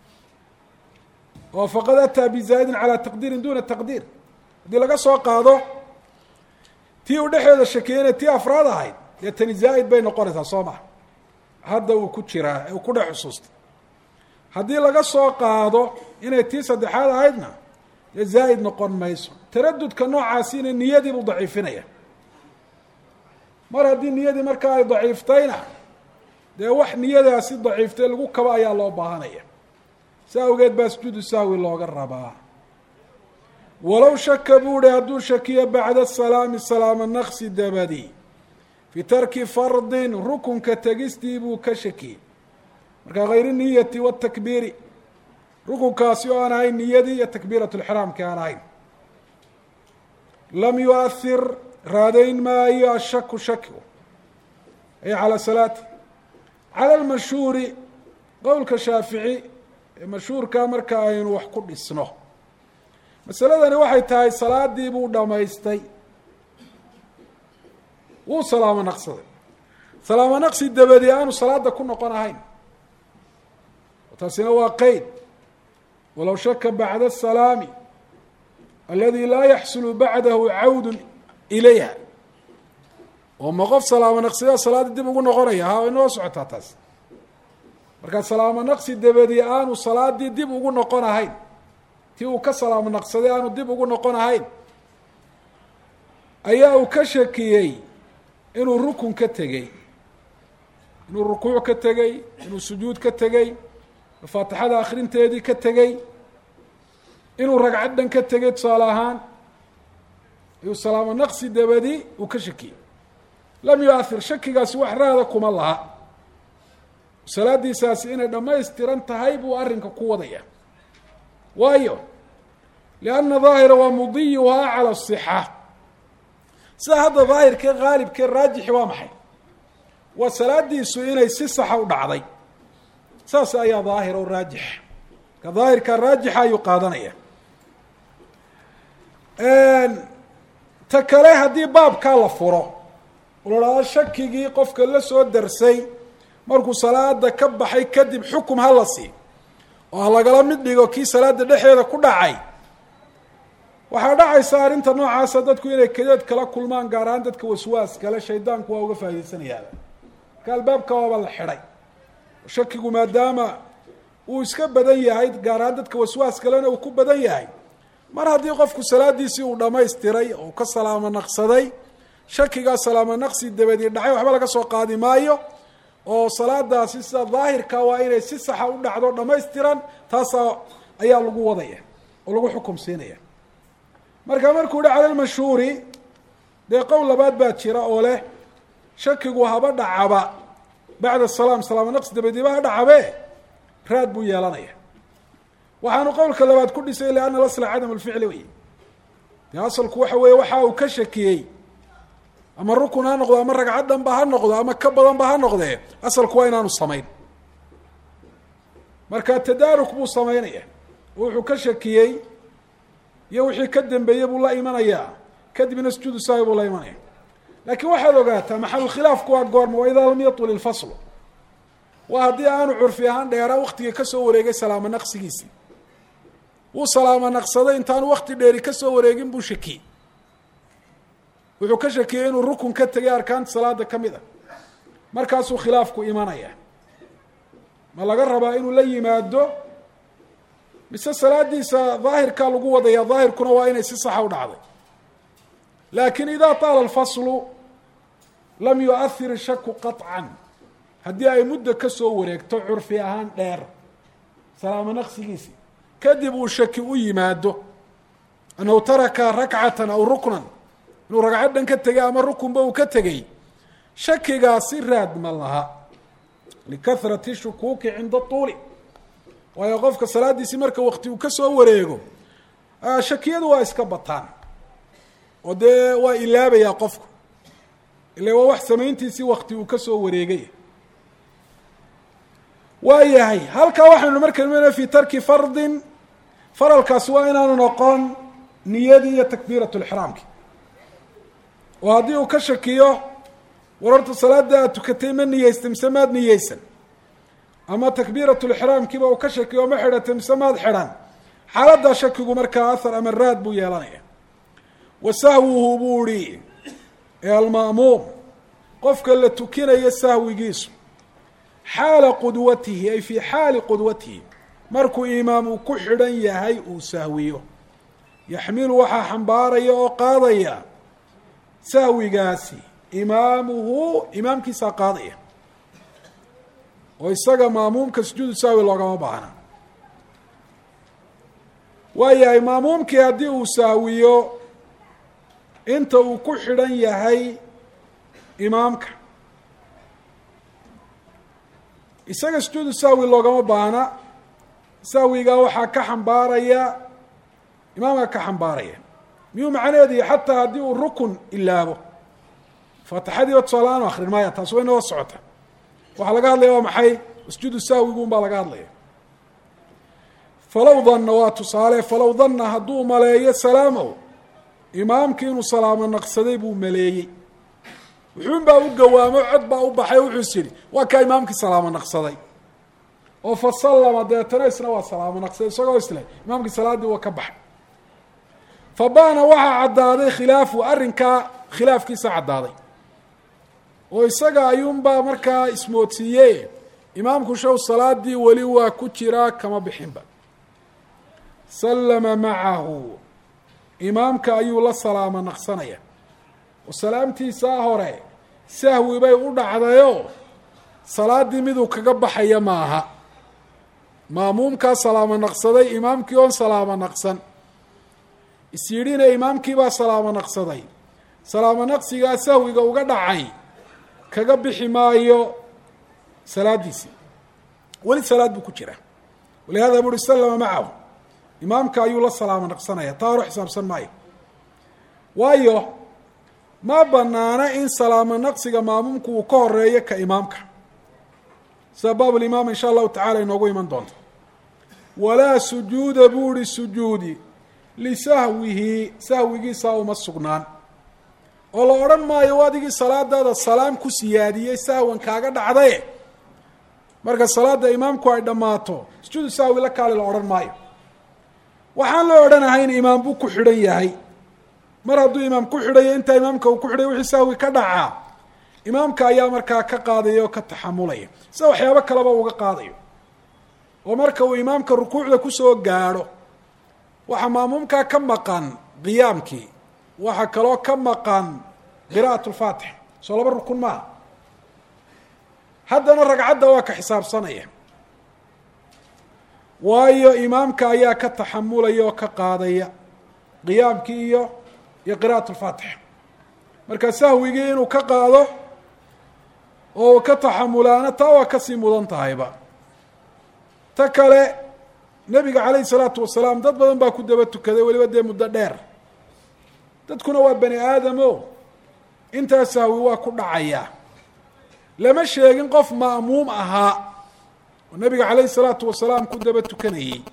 oo faqad ataa bizaa'idin calaa taqdiirin duna taqdiir haddii laga soo qaado tii uu dhexeeda shakiyeyna tii afraad ahayd dee tani zaa'id bay noqonaysaa soo maha hadda uu ku jiraa ee uu ku dhex xusuustay haddii laga soo qaado inay tii saddexaad ahaydna dee zaa'id noqon mayso taradudka noocaasina niyadii buu daciifinaya mar haddii niyadii markaa ay daciiftayna dee wax niyadaasi daciiftay lagu kabo ayaa loo baahanaya si awgeed baa sujuudu sahwi looga rabaa walow shaka buu hi hadduu shakiyo bacda salaami salaama naqsi dabadi fii tarki fardin rukunka tegistii buu ka shakiyey marka hayri niyati watakbiiri rukunkaasi oo aan ahayn niyadii iyo takbiirat lxraamki aan ahayn lam yuahir raadayn maayo ashaku shakigu ay calaa salaati cala lmashhuuri qowlka shaafici ee mashhuurka marka aynu wax ku dhisno masaladani waxay tahay salaadii buu dhamaystay wuu salaamo naqsaday salaamo naqsi dabadi aanu salaada ku noqon ahayn taasina waa qeyd walow shaka bacda asalaami aladi laa yaxsulu bacdahu cawdu ilayha oo ma qof salaamo naqsidaa salaadii dib ugu noqonaya ha inoo socotaa taas markaa salaamo naqsi dabadi aanu salaadii dib ugu noqon ahayn tii uu ka salaamo naqsaday aanu dib ugu noqon ahayn ayaa uu ka shakiyey inuu rukun ka tegey inuu rukuuc ka tegey inuu sujuud ka tegey faatixada akrinteedii ka tegey inuu ragcad dhan ka tegey tusaale ahaan ayuu salaamo naqsi dabadi uu ka shakiyey lam yuahir shakigaasi wax raada kuma laha salaadiisaasi inay dhammaystiran tahay buu arrinka ku wadaya waayo lianna daahira waa mudiyuhaa cala asixa sida hadda daahirkee haalibkee raajixi waa maxay waa salaadiisu inay si saxa u dhacday saas ayaa daahir o raajix ka daahirka raajixa ayuu qaadanaya ta kale haddii baabkaa la furo oo la dhahdo shakigii qofka la soo darsay markuu salaada ka baxay kadib xukum ha la sii oo ha lagala mid dhigo kii salaada dhexeeda ku dhacay waxaa dhacaysa arrinta noocaasa dadku inay kadeed kala kulmaan gaar ahaan dadka waswaas kale shaydaanku waa uga faa'idaysanayaaba marka albaabka waaba la xidhay shakigu maadaama uu iska badan yahay gaar ahaan dadka waswaas kalena uu ku badan yahay mar haddii qofku salaadiisii uu dhammaystiray oo ka salaamo naqsaday shakigaa salaamo naqsi dabadii dhacay waxba laga soo qaadi maayo oo salaadaasi sida daahirka waa inay si saxa u dhacdo dhammaystiran taasaa ayaa lagu wadaya oo lagu xukum siinaya marka markuu yihi cala lmashhuuri dee qowl labaad baa jira oo leh shakigu haba dhacaba bacda salaam salaamo naqsi dabadiiba ha dhacabe raad buu yeelanaya waxaanu qowlka labaad ku dhisay lianna lasla cadam lficli wey dee asalku waxa weeye waxa uu ka shakiyey ama rukun ha noqdo ama ragcad dhanba ha noqdo ama ka badanba ha noqdee asalku waa inaanu samayn marka tadaaruk buu samaynaya oo wuxuu ka shakiyey iyo wixii ka dambeeyey buu la imanayaa kadibna sujuudu saawi buu la imanaya laakiin waxaad ogaataa maxalulkhilaafku waa goorma waa idaa lam yatul ilfaslu waa haddii aanu curfi ahaan dheera waktigii kasoo wareegay salaamo naqsigiisii wuu salaamo naqsaday intaanu wakti dheeri kasoo wareegin buu shakiyey wuxuu ka shakiyey inuu rukun ka tegay arkaanta salaada ka mid a markaasuu khilaafku imanaya ma laga rabaa inuu la yimaado mise salaadiisa daahirkaa lagu wadaya daahirkuna waa inay si saxa u dhacday laakiin idaa taala alfaslu lam yuahir shaku qaطcan haddii ay muddo kasoo wareegto curfi ahaan dheer salaamo naqsigiisii kadib uu shaki u yimaado annahu taraka rakcatan aw ruknan inuu ragcad dhan ka tegay ama rukunba uu ka tegey shakigaasi raad ma laha likahrati shukuuki cinda tuuli waayo qofka salaadiisii marka wakti uu kasoo wareego shakiyadu waa iska bataan oo dee waa ilaabayaa qofku ila waa wax samayntiisii wakti uu kasoo wareegay waa yahay halkaa waxaynu marka imanaya fi tarki fardin faralkaasi waa inaanu noqon niyadii iyo takbiirat lixraamki oo haddii uu ka shakiyo wararta salaada aad tukatay ma niyeystay mise maad niyeysan ama takbiirat lixraamkiiba uu ka shakiyo ma xidhatay mise maad xidhan xaaladdaa shakigu markaa ahar ama raad buu yeelanaya wa sahwuhu buu ihi ee alma'muum qofka la tukinayo sahwigiisu xaala qudwatihi ay fii xaali qudwatihi markuu imaam uu ku xidhan yahay uu sahwiyo yaxmilu waxaa xambaaraya oo qaadaya sahwigaasi imaamuhu imaamkiisaa qaadaya oo isaga maamuumka sujuudu sahwi loogama baahna waayahay maamuumkii haddii uu sahwiyo inta uu ku xidhan yahay imaamka isaga sujuudu sahwi loogama baahna sahwigaa waxaa ka xambaaraya imaamka ka xambaaraya miyuu macnaheedu xataa haddii uu rukun ilaabo faatixadiiba tusaalaaan akrin maaya taas way noo socota waxaa laga hadlaya waa maxay sujuudu sahwigu un baa laga hadlaya falow danna waa tusaale falow danna hadduu maleeyo salaamow imaamkii inuu salaamo naqsaday buu maleeyey wuxuun baa u gawaamo cod baa u baxay wuxuu is yidhi waa kaa imaamkii salaamo naqsaday oo fa sallama deetana isna waa salaamo naqsaday isagoo isleh imaamkii salaaddii waa ka baxay fa baana waxaa caddaaday khilaafu arrinkaa khilaafkiisa caddaaday oo isaga ayuunbaa markaa ismoodsiiye imaamku show salaadii weli waa ku jiraa kama bixinba sallama macahu imaamka ayuu la salaamo naqsanaya oo salaamtiisaa hore sahwi bay u dhacdayoo salaaddii miduu kaga baxaya maaha maamuumkaa salaamo naqsaday imaamkii oon salaamo naqsan isyidhina imaamkiibaa salaamo naqsaday salaamo naqsigaa sahwiga uga dhacay kaga bixi maayo salaaddiisii weli salaad buu ku jira walihada buri salama macahu imaamka ayuu la salaamo naqsanaya taa hore xisaabsan maayo waayo ma banaana in salaamo naqsiga maamuumku uu ka horeeyo ka imaamka sida baabulimaam insha allahu tacala inoogu iman doonto walaa sujuuda buu ihi sujuudi lisahwihi sahwigiisaa uma sugnaan oo la odhan maayo adigii salaadaada salaam ku siyaadiyey sahwan kaaga dhacdaye marka salaada imaamku ay dhammaato sujuudu sahwi la kaali la odhan maayo waxaan la odhanahay in imaam buu ku xidhan yahay mar hadduu imaam ku xidhayo intaa imaamka uu ku xidhay wixii sahwi ka dhacaa imaamka ayaa markaa ka qaadaya oo ka taxamulaya sida waxyaabo kaleba uga qaadayo oo marka uu imaamka rukuucda kusoo gaadho waxaa maamuumkaa ka maqan qiyaamkii waxaa kaloo ka maqan qira'at lfaatix soo laba rukun maaha haddana ragcadda waa ka xisaabsanaya waayo imaamka ayaa ka taxamulaya oo ka qaadaya qiyaamkii iyo iyo qira'at lfaatix marka sahwigii inuu ka qaado oo ka taxamulaana taa waa kasii mudan tahayba ta kale nebiga calayhi salaatu wasalaam dad badan baa ku daba tukaday weliba dee muddo dheer dadkuna waa bani aadamo intaa sahwi waa ku dhacayaa lama sheegin qof ma'muum ahaa oo nebiga calayhi salaatu wasalaam ku daba tukanayey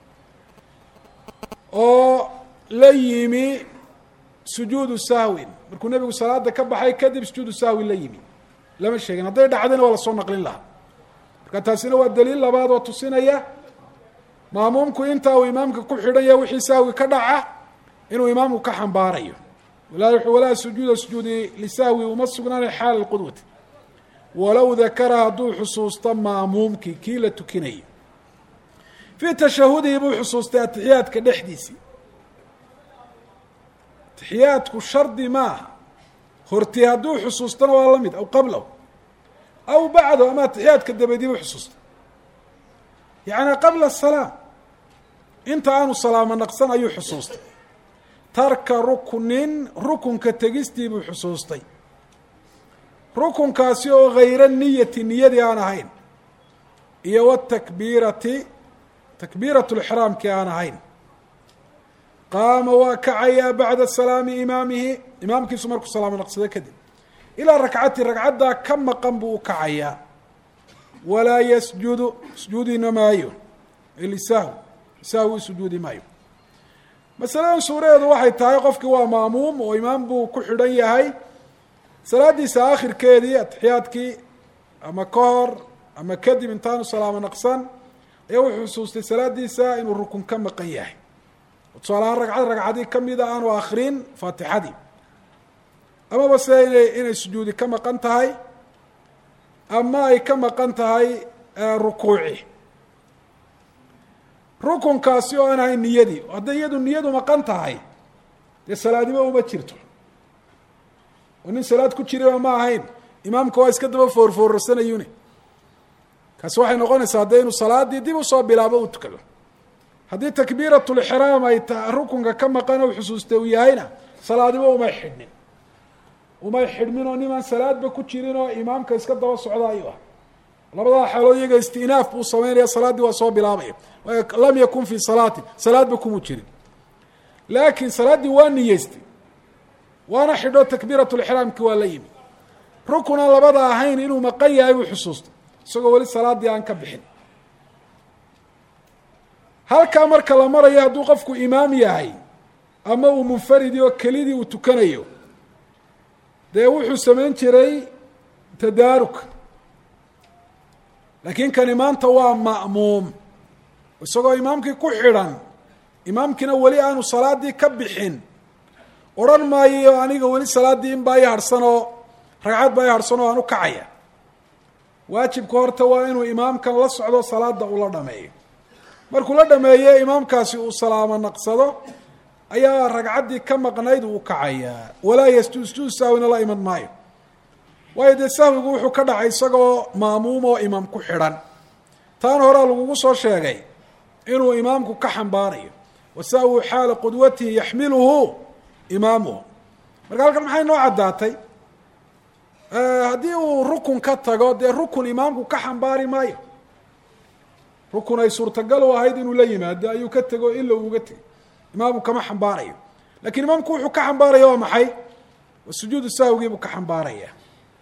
oo la yimi sujuudu sahwin markuu nebigu salaada ka baxay kadib sujuudu sahwin la yimi lama sheegin hadday dhacdayna waa lasoo naqlin lahaa marka taasina waa daliil labaad oo tusinaya maamuumku intaa uu imaamka ku xidhan yahay wixii sahwi ka dhaca inuu imaamku ka xambaarayo walaa sujuuda sujuudi lisahwi uma sugnaanay xaala lqudwati walow dakara hadduu xusuusto maamuumkii kii la tukinayay fii tashahudihi buu xusuustay atixiyaadka dhexdiisii atixiyaadku shardi maaha horti hadduu xusuustana waa la mid aw qablahu aw bacdo ama atixiyaadka dabadii buu xusuustay yacni qabla asalaam inta aanu salaamo naqsan ayuu xusuustay tarka ruknin rukunka tegistii buu xusuustay rukunkaasi oo hayra niyati niyadii aan ahayn iyo watakbiirati takbiirat lixraamkii aan ahayn qaama waa kacayaa bacda salaami imaamihi imaamkiisu markuu salaamo naqsado kadib ilaa rakcati ragcaddaa ka maqan buu u kacayaa walaa yasjudu sujuudina maayo lisahw sahwi sujuudi maayo masaladan suuradeedu waxay tahay qofkii waa maamuum oo imaam buu ku xidhan yahay salaadiisa aakhirkeedii atixiyaadkii ama ka hor ama kadib intaanu salaamo naqsan ayaa wuxuu xusuustay salaadiisa inuu rukun ka maqan yahay tusaalahaan ragcad ragcadii kamida aanu akrin faatixadii amaba se inay inay sujuudi ka maqan tahay ama ay ka maqan tahay rukuuci rukunkaasi oo aan ahayn niyadii hadday iyadu niyadu maqan tahay dee salaadiba uma jirto oo nin salaad ku jirayba ma ahayn imaamka waa iska daba foorfoorarsanayune kaasi waxay noqonaysaa dee inuu salaadii dib usoo bilaabo uu tukado haddii takbiiratulixraam ay ta rukunka ka maqan ou xusuustay uu yahayna salaadiba umay xidhnin umay xidhmin oo nimaan salaadba ku jirin oo imaamka iska daba socda ayuu ah labadaa xaalood iyaga istinaaf buu samaynaya salaaddii waa soo bilaabaya lam yakun fii salaatin salaadba kumuu jirin laakiin salaaddii waa niyeystay waana xidho takbiiratulixraamki waa la yimi rukun aan labada ahayn inuu maqan yahay buu xusuustay isagoo weli salaaddii aan ka bixin halkaa marka la marayo hadduu qofku imaam yahay ama uu munfaridi oo kelidii uu tukanayo dee wuxuu samayn jiray tadaaruk laakiin kani maanta waa ma'muum isagoo imaamkii ku xidhan imaamkiina weli aanu salaaddii ka bixin odhan maayo aniga weli salaaddii in baa i harhsan oo ragcad baa i harhsan oo aan u kacaya waajibka horta waa inuu imaamkan la socdo salaada ula dhameeyo markuu la dhameeye imaamkaasi uu salaamo naqsado ayaa ragcaddii ka maqnayd uu kacayaa walaa yasjud sujuud sahwina la iman maayo waayo dee sahwigu wuxuu ka dhacay isagoo maamuum oo imaam ku xidhan taana horaa lagugu soo sheegay inuu imaamku ka xambaarayo wa sahwu xaala qudwatihi yaxmiluhu imaamuhu marka halkan maxay noo caddaatay haddii uu rukun ka tago dee rukun imaamku ka xambaari maayo rukun ay suurtagal u ahayd inuu la yimaado ayuu ka tego ila uu uga tegay imaamku kama xambaarayo lakiin imaamku wuxuu ka xambaaraya waa maxay sujuudu sahwigiibuu ka xambaaraya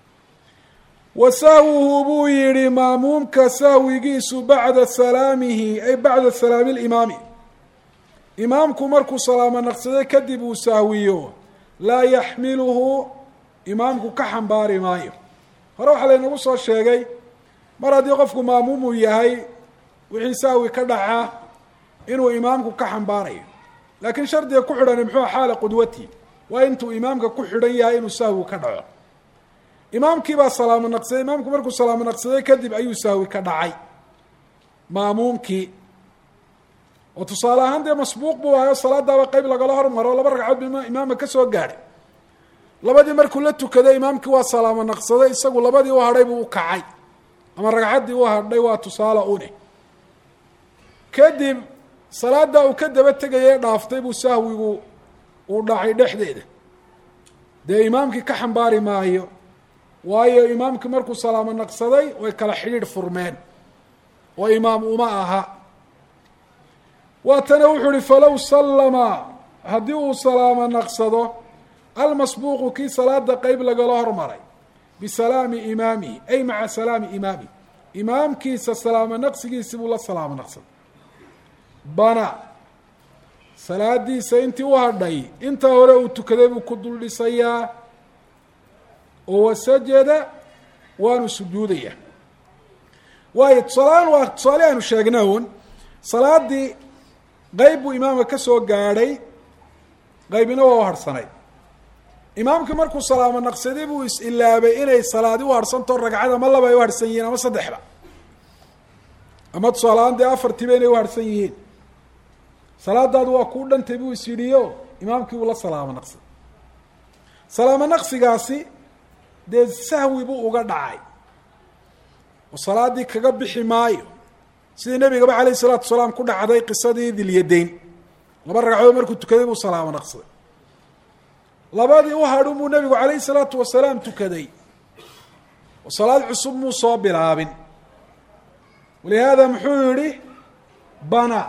wa sahwuhu buu yihi maamuumka sahwigiisu bacda salaamihi ay bacda salaami limaami imaamku markuu salaamo naqsaday kadib uu sahwiyo laa yaxmiluhu imaamku ka xambaari maayo hore waxaa laynagu soo sheegay mar haddii qofku maamuum uu yahay wixii sahwi ka dhaca inuu imaamku ka xambaarayo laakiin shardiga ku xidhani muxuu xaala qudwati waa intuu imaamka ku xidhan yahay inuu sahwi ka dhaco imaamkii baa salaamo naqsaday imaamku markuu salaamo naqsaday kadib ayuu sahwi ka dhacay maamuumkii oo tusaale ahaan dee masbuuq buu ahayo salaadaaba qeyb lagala hormaro laba ragcaod bu imaamka kasoo gaadhay labadii markuu la tukaday imaamkii waa salaamo naqsaday isagu labadii u hadhay buu u kacay ama ragcaddii u hadhay waa tusaale une kadib salaada uu ka daba tegaya dhaaftay buu sahwigu uu dhacay dhexdeeda dee imaamkii ka xambaari maayo waayo imaamkii markuu salaamo naqsaday way kala xidhiidh furmeen oo imaam uma aha waatana wuxuu uhi falow sallama haddii uu salaamo naqsado almasbuuqu kii salaada qeyb lagala hormaray bisalaami imaamihi ay maca salaami imaamihi imaamkiisa salaamo naqsigiisi buu la salaamo naqsaday bana salaadiisa intii u hadhay intaa hore uu tukaday buu ku dul dhisayaa oo wasajada waanu sujuudaya waayo tusaalahaan waa tusaale aynu sheegna un salaadii qeyb buu imaamka ka soo gaadhay qeybina waa u harhsanay imaamkii markuu salaamo naqsaday buu is-ilaabay inay salaadi u harhsantao ragcad ama laba ay u harhsan yihiin ama saddexba ama tusaalahaan dee afartiiba inay u harhsan yihiin salaadaadu waa kuu dhantay buu is yidhiyo imaamkii uu la salaamo naqsaday salaamo naqsigaasi dee sahwi buu uga dhacay oo salaadii kaga bixi maayo sidii nebigaba calayh isalaatu wasalaam ku dhacday qisadii dilyadayn laba ragcadood markuu tukaday buu salaamo naqsaday labadii u hadhun buu nebigu calayhi salaatu wasalaam tukaday oo salaad cusub muu soo bilaabin walihaada muxuu yihi bana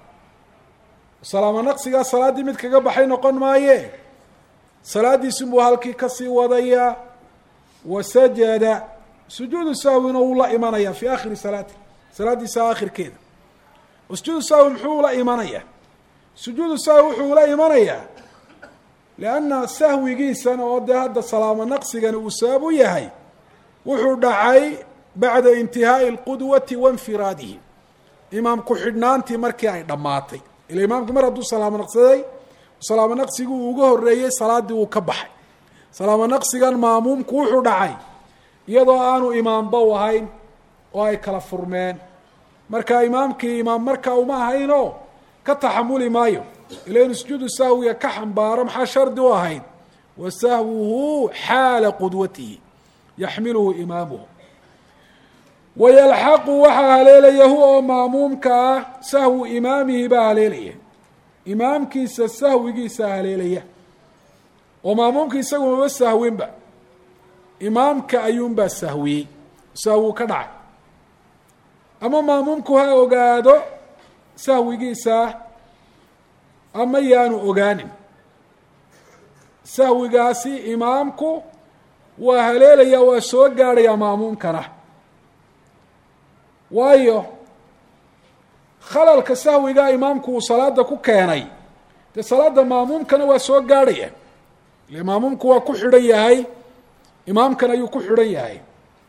salaamo naqsigaa salaaddii mid kaga baxay noqon maaye salaaddiisunbuu halkii kasii wadayaa wasajada sujuudu sahwina wuu la imanayaa fi aakhiri salaati salaaddiisa aakhirkeeda oo sujuudu sahwi muxuu la imanayaa sujuudu sahwi wuxuu la imanayaa lianna sahwigiisana oo dee hadda salaamo naqsigani uu sabab u yahay wuxuu dhacay bacda intihaa'i alqudwati wainfiraadihi imaam ku-xidhnaantii markii ay dhammaatay ila imaamku mar hadduu salaamo naqsaday salaamo naqsigii uu uga horreeyey salaaddii uu ka baxay salaamo naqsigan maamuumku wuxuu dhacay iyadoo aanu imaamba u ahayn oo ay kala furmeen marka imaamkii imaam markaa uma ahaynoo ka taxamuli maayo ila inu sujuudu sahwiga ka xambaaro maxaa shardi u ahayd wa sahwuhu xaala qudwatihi yaxmiluhu imaamuhu wayalxaqu waxaa haleelaya huwa oo maamuumka ah sahwu imaamihi baa haleelaya imaamkiisa sahwigiisa haleelaya oo maamuumka isagu maba sahwinba imaamka ayuunbaa sahwiyey sahwuu ka dhacay ama maamuumku ha ogaado sahwigiisa ama yaanu ogaanin sahwigaasi imaamku waa haleelaya waa soo gaadhaya maamuumkana waayo khalalka sahwigaa imaamku uu salaada ku keenay dee salaada maamuumkana waa soo gaadhaya ile maamuumku waa ku xidhan yahay imaamkan ayuu ku xidhan yahay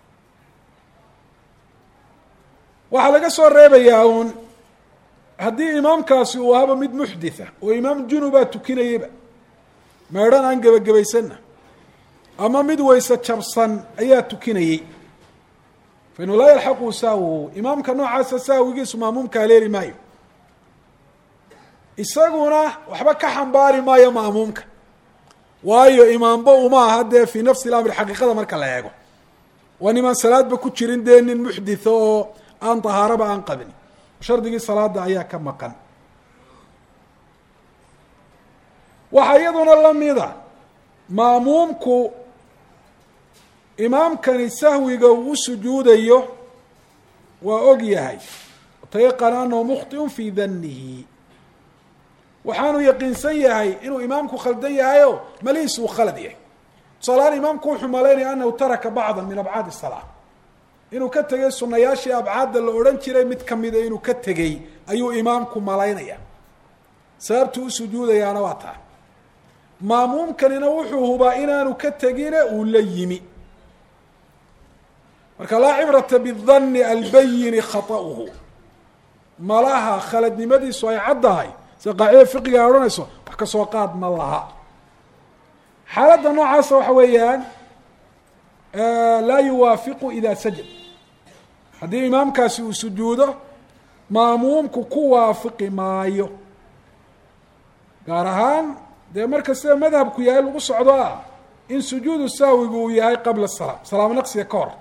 waxaa laga soo reebayaa uun haddii imaamkaasi uu ahaba mid muxditha oo imaam junubaa tukinayaba meedhan aan gebagabaysanna ama mid weyse jabsan ayaa tukinayey fa inuu laa yalxaqu sahwuhu imaamka noocaasa sahwigiisu maamuumka haleeli maayo isaguna waxba ka xambaari maayo maamuumka waayo imaamba uma aha dee fii nafsi lamri xaqiiqada marka la eego waa nimaan salaadba ku jirin dee nin muxditha oo aan tahaaraba aan qabin shardigii salaada ayaa ka maqan waxaa iyaduna lamida maamuumku imaamkani sahwiga uu u sujuudayo waa og yahay watayaqana anahu mukhطiun fii danihi waxaanu yaqiinsan yahay inuu imaamku khaldan yahayo malihiis uu khalad yahay tusaalahaan imaamku wuxuu malaynaya anahu taraka bacda min abcaad الsalaa inuu ka tegay sunayaashii abcaadda la odhan jiray mid kamida inuu ka tegey ayuu imaamku malaynaya sababtuu u sujuudayaana waa taa maamuumkanina wuxuu hubaa inaanu ka tegine uu la yimi marka laa cibrata bidani albayini khaطa'uhu malaha khaladnimadiisu ay caddahay sida qaacida fiqiga ay odhanayso wax ka soo qaad ma laha xaaladda noocaasa waxa weeyaan laa yuwaafiqu ida sajad haddii imaamkaasi uu sujuudo maamuumku ku waafiqi maayo gaar ahaan dee marka sida madhabku yahay lagu socdo ah in sujuudu sahwigu uu yahay qabla salaam salaamo naqsiga ka hor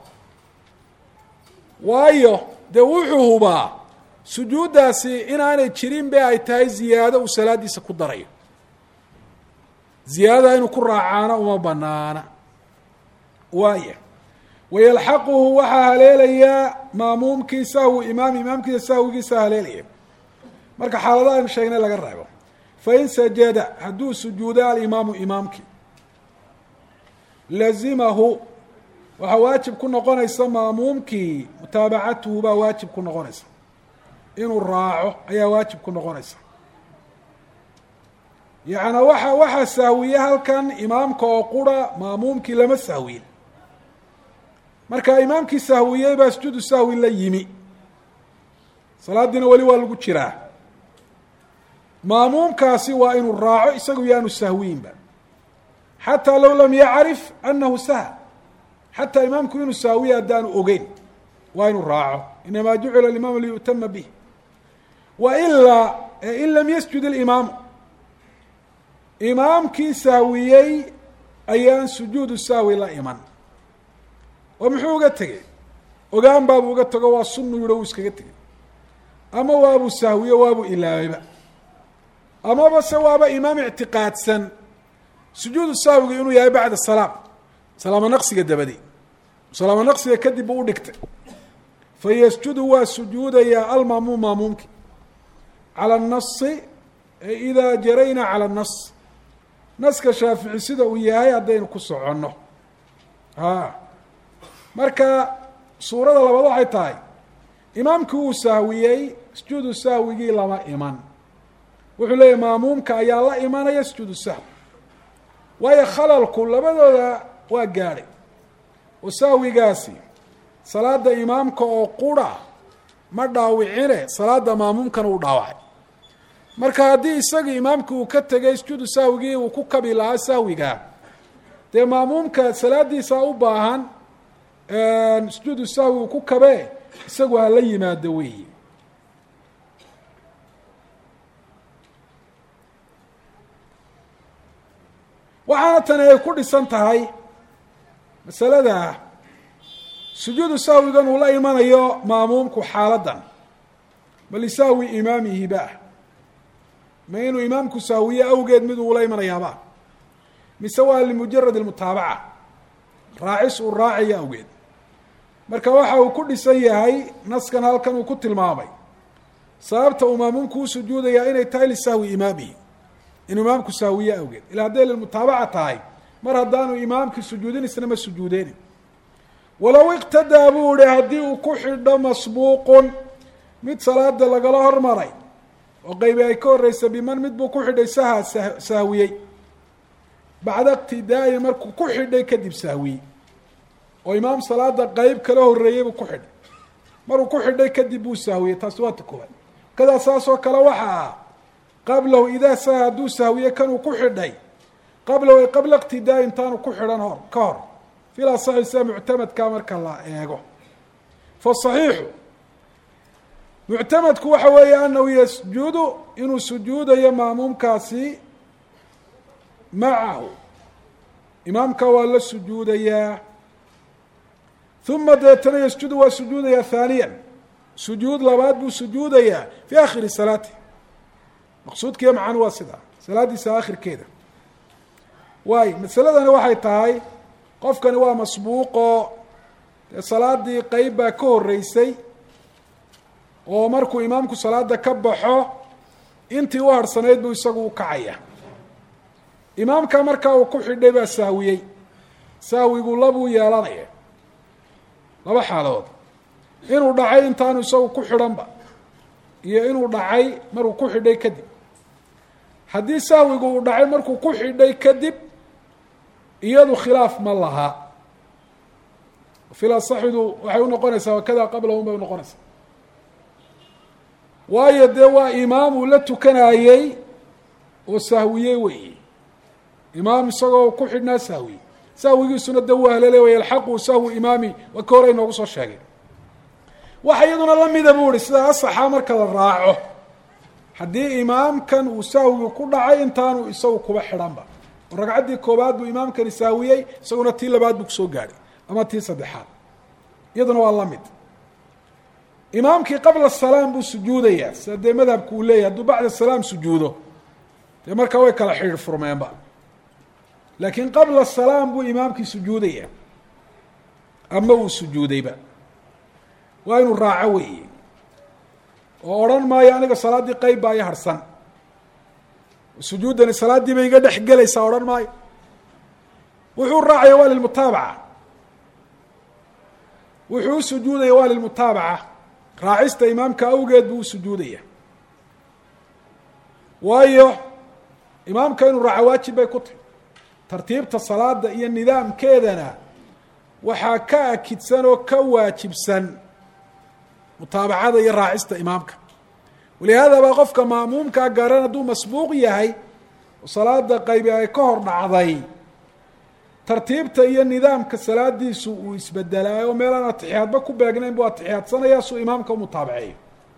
waayo dee wuxuu hubaa sujuuddaasi inaanay jirin be ay tahay ziyaado uu salaadiisa ku darayo ziyaadada inuu ku raacaana uma banaana waaya wayalxaquhu waxaa haleelayaa maamuumkii sahwi imaam imaamkiisa sahwigiisa haleelaya marka xaaladaha aynu sheegnay laga reebo fain sajada hadduu sujuuda alimaamu imaamkii lazimahu waxaa waajib ku noqonaysa maamuumkii mutaabacatuhu baa waajib ku noqonaysa inuu raaco ayaa waajib ku noqonaysa yacnaa waxa waxaa sahwiye halkan imaamka oo qura maamuumkii lama sahwiyin marka imaamkii sahwiyey baa sujuudu sahwi la yimi salaadiina weli waa lagu jiraa maamuumkaasi waa inuu raaco isagu yaanu sahwiyinba xataa low lam yacrif anahu sah xataa imaamku inuu sahwiye haddaanu ogeyn waa inuu raaco inamaa jucila imaamu liyu'tama bih wa ilaa in lam yasjud اlimaamu imaamkii sahwiyey ayaan sujuudu sahwi la iman oo muxuu uga tegey ogaan baabuu uga tego waa sunnu yiho wuu iskaga tegey ama waabuu sahwiyo waabuu ilaabayba amaba se waaba imaam ictiqaadsan sujuudu sahwiga inuu yahay bacda salaam salaamo naqsiga dabadi salaamo naqsiga kadib buu udhigtay fayasjudu waa sujuudayaa almaamuum maamuumki cala anasi idaa jarayna cala annas naska shaafici sida uu yahay haddaynu ku soconno a marka suurada labaad waxay tahay imaamkii uu sahwiyey sujuudu sahwigii lama iman wuxuu leeyahy maamuumka ayaa la imanaya sujuudu sahwi waayo khalalku labadooda waa gaadhay oo sahwigaasi salaada imaamka oo qura ma dhaawicine salaada maamuumkana uu dhaawacay marka haddii isagii imaamka uu ka tegay sujuudu sahwigii uu ku kabi lahaa sahwiga dee maamuumka salaadiisa u baahan sujuudu sahwi uu ku kabee isagu hala yimaado weyi waxaana tani ay ku dhisan tahay masalada sujuudu sahwigan uu la imanayo maamuumku xaaladan ma lisahwi imaamihiba ma inuu imaamku sahwiye awgeed mid uula imanayaaba mise waa limujarad almutaabaca raacis uu raacayo awgeed marka waxa uu ku dhisan yahay naskan halkan uu ku tilmaamay sababta uu maamuumku u sujuudayaa inay tahay lisahwi imaamihi inuu imaamku sahwiye awgeed ila hadday lilmutaabaca tahay mar haddaanu imaamkii sujuudin isna ma sujuudeynin walow iqtadaa buu ihi haddii uu ku xidho masbuuqun mid salaada lagala hormaray oo qeybi ay ka horeysa biman mid buu ku xidhay saha sahwiyey bacda iqtidaa'i markuu ku xidhay kadib sahwiyey oo imaam salaada qeyb kala horeeyey buu ku xidhay maruu ku xidhay kadib buu sahwiyey taasi waa ta koowaad kadaa saasoo kale waxa ah qablahu idaa saha hadduu sahwiye kanuu ku xidhay qablahu ay qabla iqtidaa intaanu ku xidhan hor ka hor fil asaxi sida muctamadkaa marka la eego fasaxiixu muctamadku waxa weeye anahu yasjudu inuu sujuudayo maamuumkaasi macahu imaamka waa la sujuudayaa uma deetana yasjudu waa sujuudayaa haaniyan sujuud labaad buu sujuudayaa fi akhiri salaati maqsuudkiiyo macanu waa sidaa salaaddiisa akhirkeeda waayo masaladani waxay tahay qofkani waa masbuuqoo dee salaadii qeyb baa ka horeysay oo markuu imaamku salaada ka baxo intii u harhsanayd buu isagu u kacaya imaamka markaa uu ku xidhay baa saawiyey saawigu labuu yeelanaya laba xaalood inuu dhacay intaanu isagu ku xidhanba iyo inuu dhacay markuu ku xidhay kadib haddii sahwigu uu dhacay markuu ku xidhay kadib iyadu khilaaf ma laha fila saxidu waxay unoqonaysaa wakada qablahum bay unoqonaysaa waayo dee waa imaam uu la tukanayey oo sahwiyey weeye imaam isagoo ku xidhnaa sahwiye sahwigiisuna de waa halele way alxaqu sahwu imaami waa ka hore inoogu soo sheegay waxa iyaduna lamida buu ihi sida asaxa marka la raaco haddii imaamkan uu sahwigu ku dhacay intaanu isagu kuba xidhanba oo ragcaddii koobaad buu imaamkani saawiyey isaguna tii labaad buu kusoo gaadhay ama tii saddexaad iyaduna waa lamid imaamkii qabla salaam buu sujuudayaa sida dee madhabku uu leeyahy hadduu bacda salaam sujuudo dee markaa way kala xidhiir furmeenba laakiin qabla salaam buu imaamkii sujuudayaa ama uu sujuudayba waa inuu raaco weeye oo odhan maayo aniga salaaddii qeyb baa i harhsan sujuuddani salaaddii bay iga dhex gelaysaa odhan maayo wuxuu raacaya waa lilmutaabaca wuxuu u sujuudaya waa lilmutaabaca raacista imaamka awgeed buu u sujuudaya waayo imaamka inuu raaco waajib bay ku tahy tartiibta salaada iyo nidaamkeedana waxaa ka akidsan oo ka waajibsan mutaabacada iyo raacista imaamka walihaada baa qofka maamuumkaa garan hadduu masbuuq yahay oo salaada qaybi ay ka hor dhacday tartiibta iyo nidaamka salaadiisu uu isbedelaayo oo meelaan atixiyaadba ku beegnayn buu atixiyaadsanaya suu imaamka u mutaabaceeyo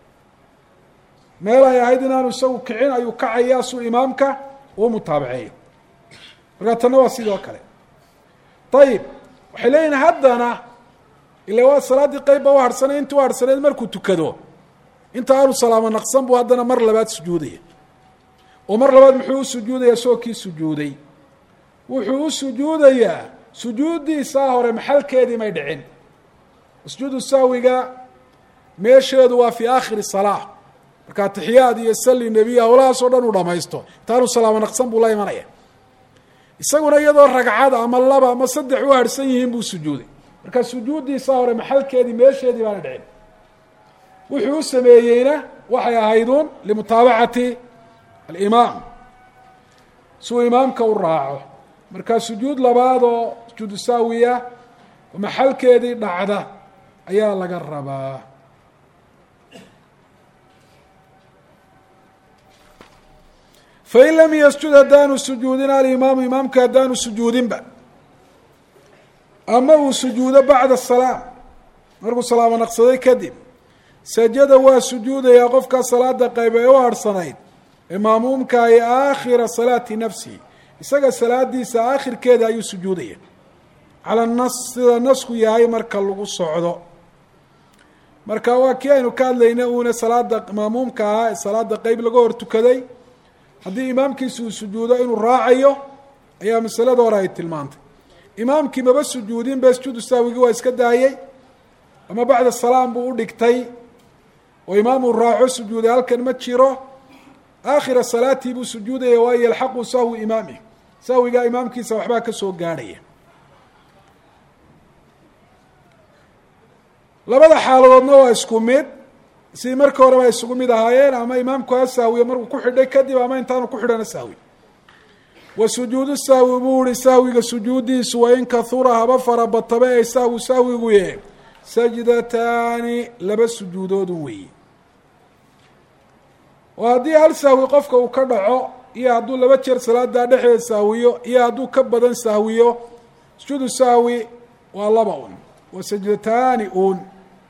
meel ay ahayd inaanu isagu kicin ayuu kacayaa suu imaamka uu mutaabaceeyo markaa tanna waa sidoo kale ayib waxay leeyihin haddana ila waa salaaddii qeybba u harhsanay intii u harhsaneyd markuu tukado inta aanu salaamo naqsan buu haddana mar labaad sujuudaya oo mar labaad muxuu u sujuudayaa soo kii sujuuday wuxuu u sujuudayaa sujuuddiisaa hore maxalkeedii may dhicin sujuudu sahwiga meesheedu waa fii aakhiri salaa marka atixiyaad iyo sali nebiya howlahaasoo dhan uu dhamaysto intaanu salaamo naqsan buu la imanaya isaguna iyadoo ragcad ama laba ama saddex u harhsan yihiin buu sujuuday marka sujuuddiisaa hore maxalkeedii meesheedii baana dhicin wuxuu u sameeyeyna waxay ahayduun limutaabacati alimaam siuu imaamka u raaco markaa sujuud labaad oo sujuudu saawiya oo maxalkeedii dhacda ayaa laga rabaa fain lam yasjud haddaanu sujuudin alimaamu imaamka haddaanu sujuudinba ama uu sujuudo bacda salaam markuu salaamo naqsaday kadib sajada waa sujuudayaa qofkaa salaada qayb ee u harhsanayd ee maamuumka ay aakhira salaati nafsihi isaga salaadiisa aakhirkeeda ayuu sujuudaya cala nas sida nasku yahay marka lagu socdo marka waa kii aynu ka hadlayna uuna salaada maamuumka ahaa ee salaada qeyb laga hor tukaday haddii imaamkiisa uu sujuudo inuu raacayo ayaa masalada hore ay tilmaantay imaamkii maba sujuudin be sujuudu saawigii waa iska daayey ama bacda salaam buu u dhigtay oo imaamuu raaco sujuuday halkan ma jiro aakhira salaatii buu sujuudaya waayo yalxaqu sahwi imaamih sahwigaa imaamkiisa waxbaa ka soo gaadhaya labada xaaladoodna waa isku mid sidii markii horeba ay isugu mid ahaayeen ama imaamku ha sahwiyo markuu ku xidhay kadib ama intaanu ku xidhana sahwi wa sujuudu sahwi buu ihi sahwiga sujuuddiisu wain kahura haba farabataba ee sahwu sahwiguye sajdataani laba sujuudoodu weeye oo haddii hal sahwi qofka uu ka dhaco iyo hadduu laba jeer salaadaa dhexdeeda sahwiyo iyo hadduu ka badan sahwiyo sujuudu sahwi waa laba un waa sajdataani un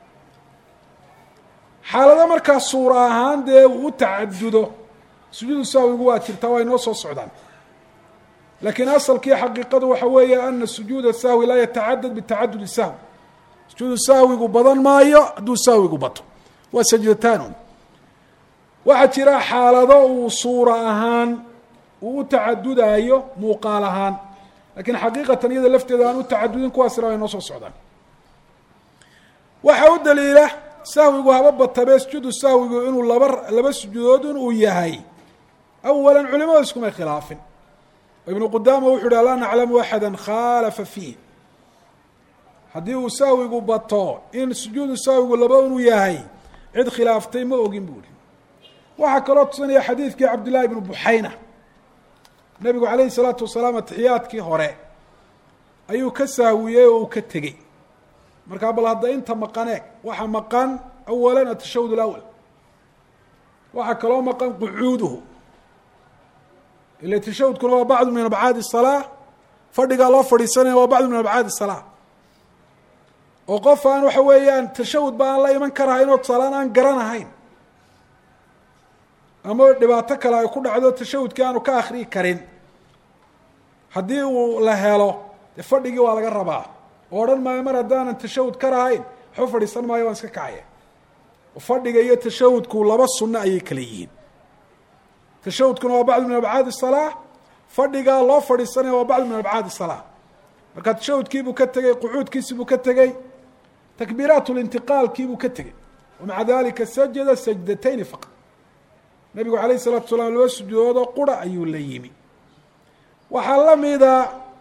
xaalado markaa suura ahaan dee uu u tacadudo sujuudu sahwigu waa jirtaa waa inoo soo socdaan laakiin asalkii xaqiiqadu waxa weeye ana sujuuda sahwi laa yatacadad bitacadudi sahwi sujuudu sahwigu badan maayo hadduu sahwigu bato waa sajdataanun waxaa jira xaalado uu suura ahaan uu u tacadudaayo muuqaal ahaan lakiin xaqiiqatan iyada lafteeda aan u tacadudin kuwaasina waa inoo soo socdaan waxaa u daliila sahwigu haba batabe sujuudu sahwigu inuu laba laba sujuudood in uu yahay awala culimadu iskumay khilaafin ibnu qudaama wuxu uhi laa naclamu axada khaalafa fiih haddii uu sahwigu bato in sujuudu sahwigu laba inuu yahay cid khilaaftay ma ogin bu uhi waxaa kaloo tusinaya xadiidkii cabdillahi ibnu buxayna nabigu calayhi salaatu wasalaam atixiyaadkii hore ayuu ka sahwiyey oo uu ka tegey markaa bal hadda inta maqaneeg waxa maqan awalan atashahud alawal waxaa kaloo maqan qucuuduhu ila tashahudkuna waa bacdu min abcaadi الsalaa fadhigaa loo fadhiisanaya waa bacdu min abcaadi الsalaa oo qof aan waxa weeyaan tashahud ba aan la iman karahayn oo tusaalaan aan garanahayn ama dhibaato kale ay ku dhacdo tashahudkii aanu ka akriyi karin haddii uu la helo dee fadhigii waa laga rabaa oo odhan maayo mar haddaanan tashahud ka rahayn waxba fadhiisan maayo waan iska kacaya fadhiga iyo tashahudku laba sunno ayay kala yihiin tashahudkuna waa bacdu min abcaadi الsalaa fadhigaa loo fadhiisanaya waa bacdu min abcaadi الsalaa marka tashahudkiibuu ka tegey qucuudkiisibuu ka tegey takbiiraat lintiqaalkiibuu ka tegey wamaca dalika sajada sajdatayni faqad nabigu alayh الsalatu salaam laba sujuudoodoo qura ayuu la yimi waxaa lamida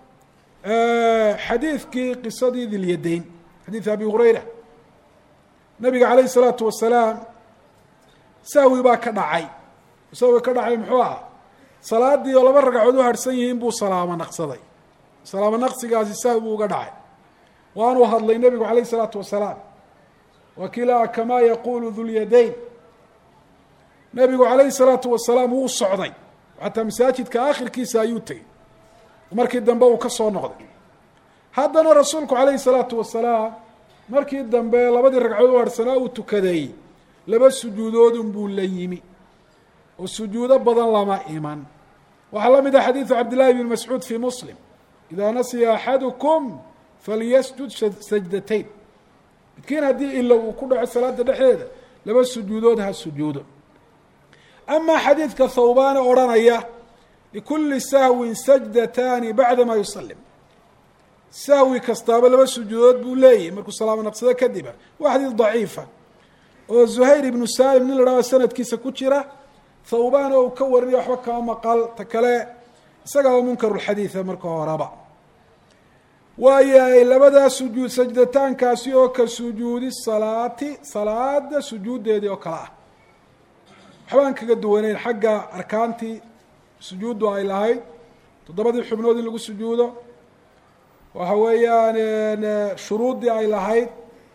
xadiidkii qisadii dilyadayn xadiid abi hurayra nabiga alayh الsalaatu wasalaam sahwi baa ka dhacay sahwi ka dhacay muxuu aha salaadii oo laba ragcadood u harhsan yihiin buu salaamo naqsaday salaamo naqsigaasi sahwi buu uga dhacay waanuu hadlay nebigu alayh الsalaatu wasalaam wakiilaa kamaa yaqulu dulyadayn nebigu alayhi الsalaatu wasalaam wuu socday xataa masaajidka akhirkiisa ayuu tegey markii dambe uu ka soo noqday haddana rasuulku alayhi الsalaatu wasalaam markii dambe labadii ragcadood u harhsanaa uu tukaday laba sujuudoodun buu la yimi oo sujuudo badan lama iman waxaa la mid ah xadiidu cabdillahi bn mascuud fi muslim idaa nasiya axadukum falyasjud sajdatayn midkiin haddii ilo uu ku dhaco salaada dhexdeeda laba sujuudood ha sujuudo amaa xadiidka thawbaane odhanaya likuli sahwin sajdataani bacda ma yusalim sahwi kastaaba laba sujuudood buu leeyahy markuu salaamo naqsado kadiba waa xadiid daciifa oo zuhayr ibnu salim nin la dhahdo sanadkiisa ku jira thawbaan oo uu ka warinaya waxba kama maqal ta kale isagaaba munkarulxadiida marka horeba waayahay labadaa sujuud sajdataankaasi oo ka sujuudi salaati salaada sujuuddeedii oo kale ah waxbaan kaga duwaneyn xagga arkaantii sujuuddu ay lahayd toddobadii xubnood in lagu sujuudo waxa weeyaan shuruuddii ay lahayd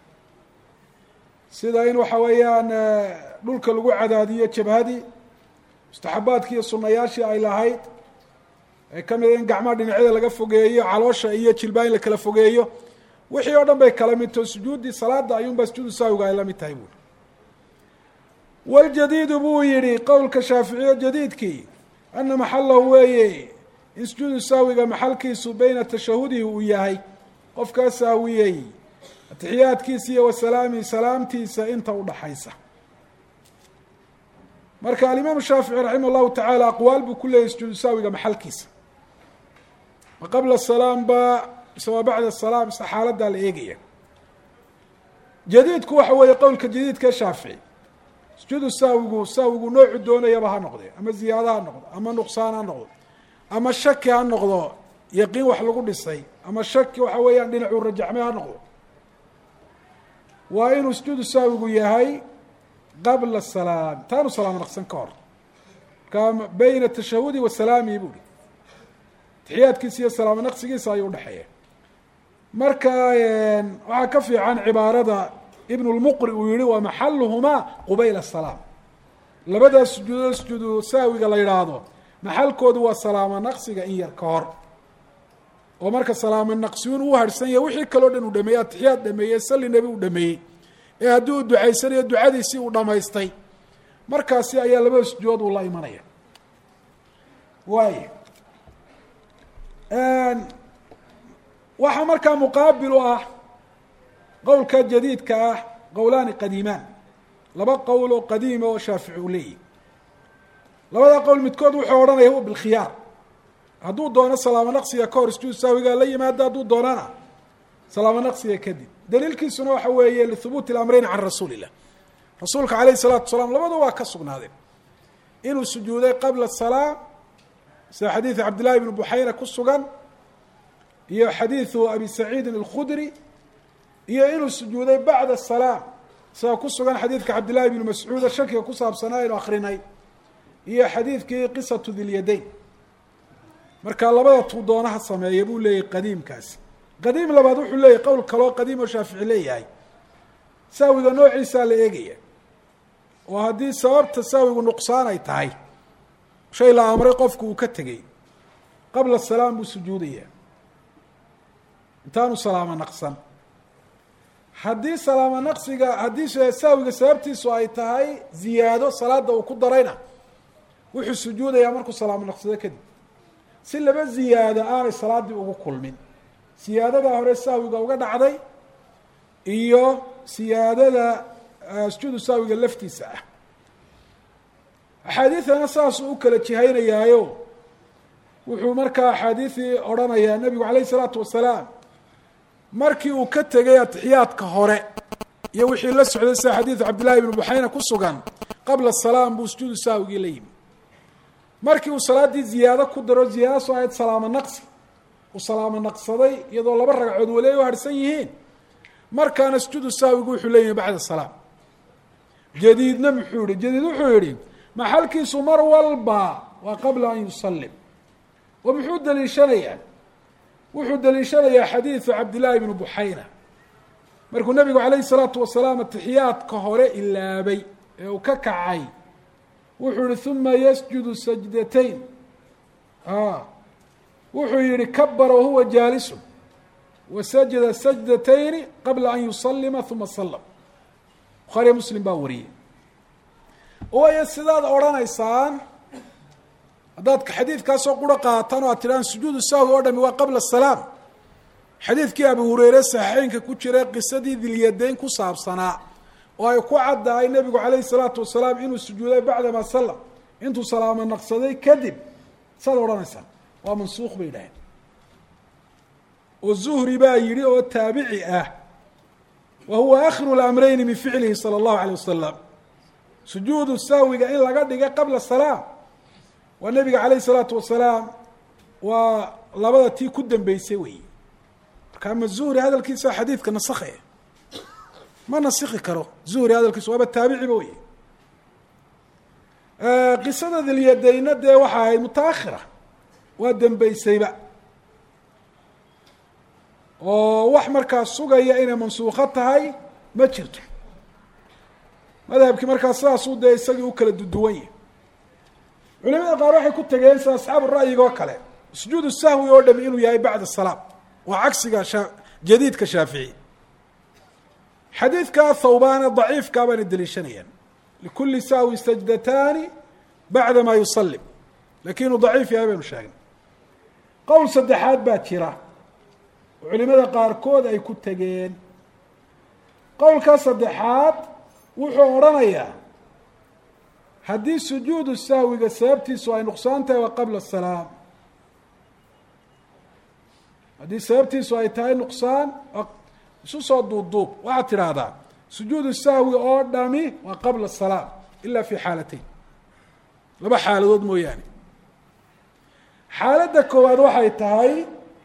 sida in waxa weeyaan dhulka lagu cadaadiyo jabhadii mustaxabaadkii iyo sunayaashii ay lahayd ee ka mid in gacmaha dhinacyada laga fogeeyo caloosha iyo jilbaa in la kala fogeeyo wixii oo dhan bay kala midto sujuuddii salaada ayuunbaa sujuudu saawiga ay la mid tahay buuri waljadiidu buu yihi qowlka shaaficiyo jadiidkii ana maxalahu weeye in sujuudu saawiga maxalkiisu beyna tashahudihi uu yahay qofkaa saawiyey atixiyaadkiisa iyo wasalaamihi salaamtiisa inta udhaxaysa marka alimaamu shaafici raximah llahu tacaala aqwaal buu ku leeyahy sujuudu saawiga maxalkiisa ma qabla salaam ba mise waa bacda salaam mise xaaladaa la eegaya jadiidku waxa weeye qowlka jadiidka shaafici sujuudu saawigu saawigu noocu doonayaba ha noqde ama ziyaado ha noqdo ama nuqsaan ha noqdo ama shaki ha noqdo yaqiin wax lagu dhisay ama shaki waxa weeyaan dhinacuu rajaxmay ha noqdo waa inuu sujuudu saawigu yahay qabla salaam taanu salaamo naqsan ka hor marka beyna tashahudi wa salaamihi buuhi taxiyaadkiisa iyo salaamo naqsigiisa ayuu udhexeeya marka waxaa ka fiican cibaarada ibn lmuqri uu yihi waa maxaluhumaa qubayla salaam labadaas sujuudood sujuudu saawiga la yidhaahdo maxalkoodu waa salaamo naqsiga in yar ka hor oo marka salaamo naqsiyuun uu harhsan yahay wixii kaloo dhan uu dhameeyey atixiyaad dhameeyey salli nebi uu dhameeyey ee haddii uu ducaysanayo ducadiisii uu dhamaystay markaasi ayaa labada sujuudood uu la imanaya waay waxaa markaa muqaabil u ah qowlka jadiidka ah qowlaani qadiimaan laba qowl oo qadiima oo shaafici uu leeyahy labada qowl midkood wuxuu odhanaya huwa bilkhiyaar hadduu doono salaamo naqsiga ka hor sujuud saawigaa la yimaado hadduu doonana salaamo naqsiga kadib daliilkiisuna waxa weeye lihubuuti اlamreyn can rasuuli illah rasuulka alayh الsalaatu wasalaam labadu waa ka sugnaadeen inuu sujuuday qabla الsalaa sida xadiidu cabdillahi bni buxayna ku sugan iyo xadiidu abi saciidin اlkhudri iyo inuu sujuuday bacda الsalaa sida ku sugan xadiidka cabdillahi bni mascuuda shakiga ku saabsanaa aynu akrinay iyo xadiidkii qisatu dilyadayn marka labada tuu doonaha sameeya buu leeyahy qadiimkaasi qadiim labaad wuxuu leeyahy qowl kaloo qadiim oo shaafici leeyahay saawiga noociisaa la eegaya oo haddii sababta saawigu nuqsaan ay tahay shay la amray qofku uu ka tegey qabla salaam buu sujuudayaa intaanu salaamo naqsan haddii salaamo naqsiga haddii saawiga sababtiisu ay tahay ziyaado salaada uu ku darayna wuxuu sujuudayaa markuu salaamo naqsado kadib si laba ziyaado aanay salaaddii ugu kulmin siyaadadaa hore saawiga uga dhacday iyo siyaadada sujuudu saawiga laftiisa ah axaadiidana saasuu u kala jihaynayaayo wuxuu markaa axaadiidii odhanayaa nebigu calayh isalaatu wasalaam markii uu ka tegay atixiyaadka hore iyo wixii la socday sida xadiidu cabdillahi ibnu buxayna ku sugan qabla salaam buu sujuudu saawigii la yimi markii uu salaaddii ziyaado ku daro ziyaado soo ahayd salaamo naqsi uu salaamo naqsaday iyadoo laba ragcood weli ay u harhsan yihiin markaana sujuudu saawigu wuxuu leeyahay bacda salaam jadiidna muxuu yihi jadiid wuxuu yihi maxalkiisu mar walba waa qabla an yusalim oo muxuu daliishanayaa wuxuu daliishanayaa xadiidu cabdillahi bnu buxayna markuu nabigu calayhi salaatu wasalaam atixiyaadka hore ilaabay ee uu ka kacay wuxuu yihi uma yasjudu sajdatayn wuxuu yihi kabara wahuwa jaalisun wasajada sajdatayni qabla an yusalima uma salam bukhaariya muslim baa wariyey waayo sidaad odhanaysaan haddaad xadiidkaasoo quro qaataan oo aad tidhahaan sujuudu sahwi oo dhami waa qabla salaam xadiidkii abu hureyre saxiixeynka ku jira qisadii dilyadayn ku saabsanaa oo ay ku caddahay nebigu calayhi salaatu wasalaam inuu sujuuday bacdama salam intuu salaamo naqsaday kadib saad odhanaysaan waa mansuuq bay yidhaaheen oo zuhri baa yidhi oo taabici ah wa huwa akhiru lamreyni min ficlihi sala allahu alayh wasalam sujuudu sahwiga in laga dhiga qabla salaam waa nebiga calayh isalaatu wasalaam waa labada tii ku dambeysay wey marka ama zuhri hadalkiisa xadiidka nasakhaya ma nasiki karo zuhri hadalkiisa waaba taabiciba wey qisada dilyadayna dee waxa ahayd mutaakhira waa dambeysayba oo wax markaa sugaya inay mansuuko tahay ma jirto madhabkii markaa sidaasuu dee isagii u kala duduwan yahy culimada qaar waxay ku tegeen sida asxaabu ra'yiga oo kale sujuudu sahwi oo dhami inuu yahay bacda salaam waa cagsiga sha jadiidka shaafici xadiidka thawbaane daciifkaa baana deliishanayaan likuli sahwi sajdataani bacda ma yusalim lakin inuu daciif yahay baynu sheegnay qowl saddexaad baa jira oo culimada qaarkood ay ku tegeen qowlkaa saddexaad wuxuu odhanayaa haddii sujuudu sahwiga sababtiisu ay nuqsaan tahay waa qabla salaam haddii sababtiisu ay tahay nuqsaan isu soo duubduub waxaad tidhaahdaa sujuudu sahwi oo dhami waa qabla salaam ila fi xaalatayn laba xaaladood mooyaane xaaladda koowaad waxay tahay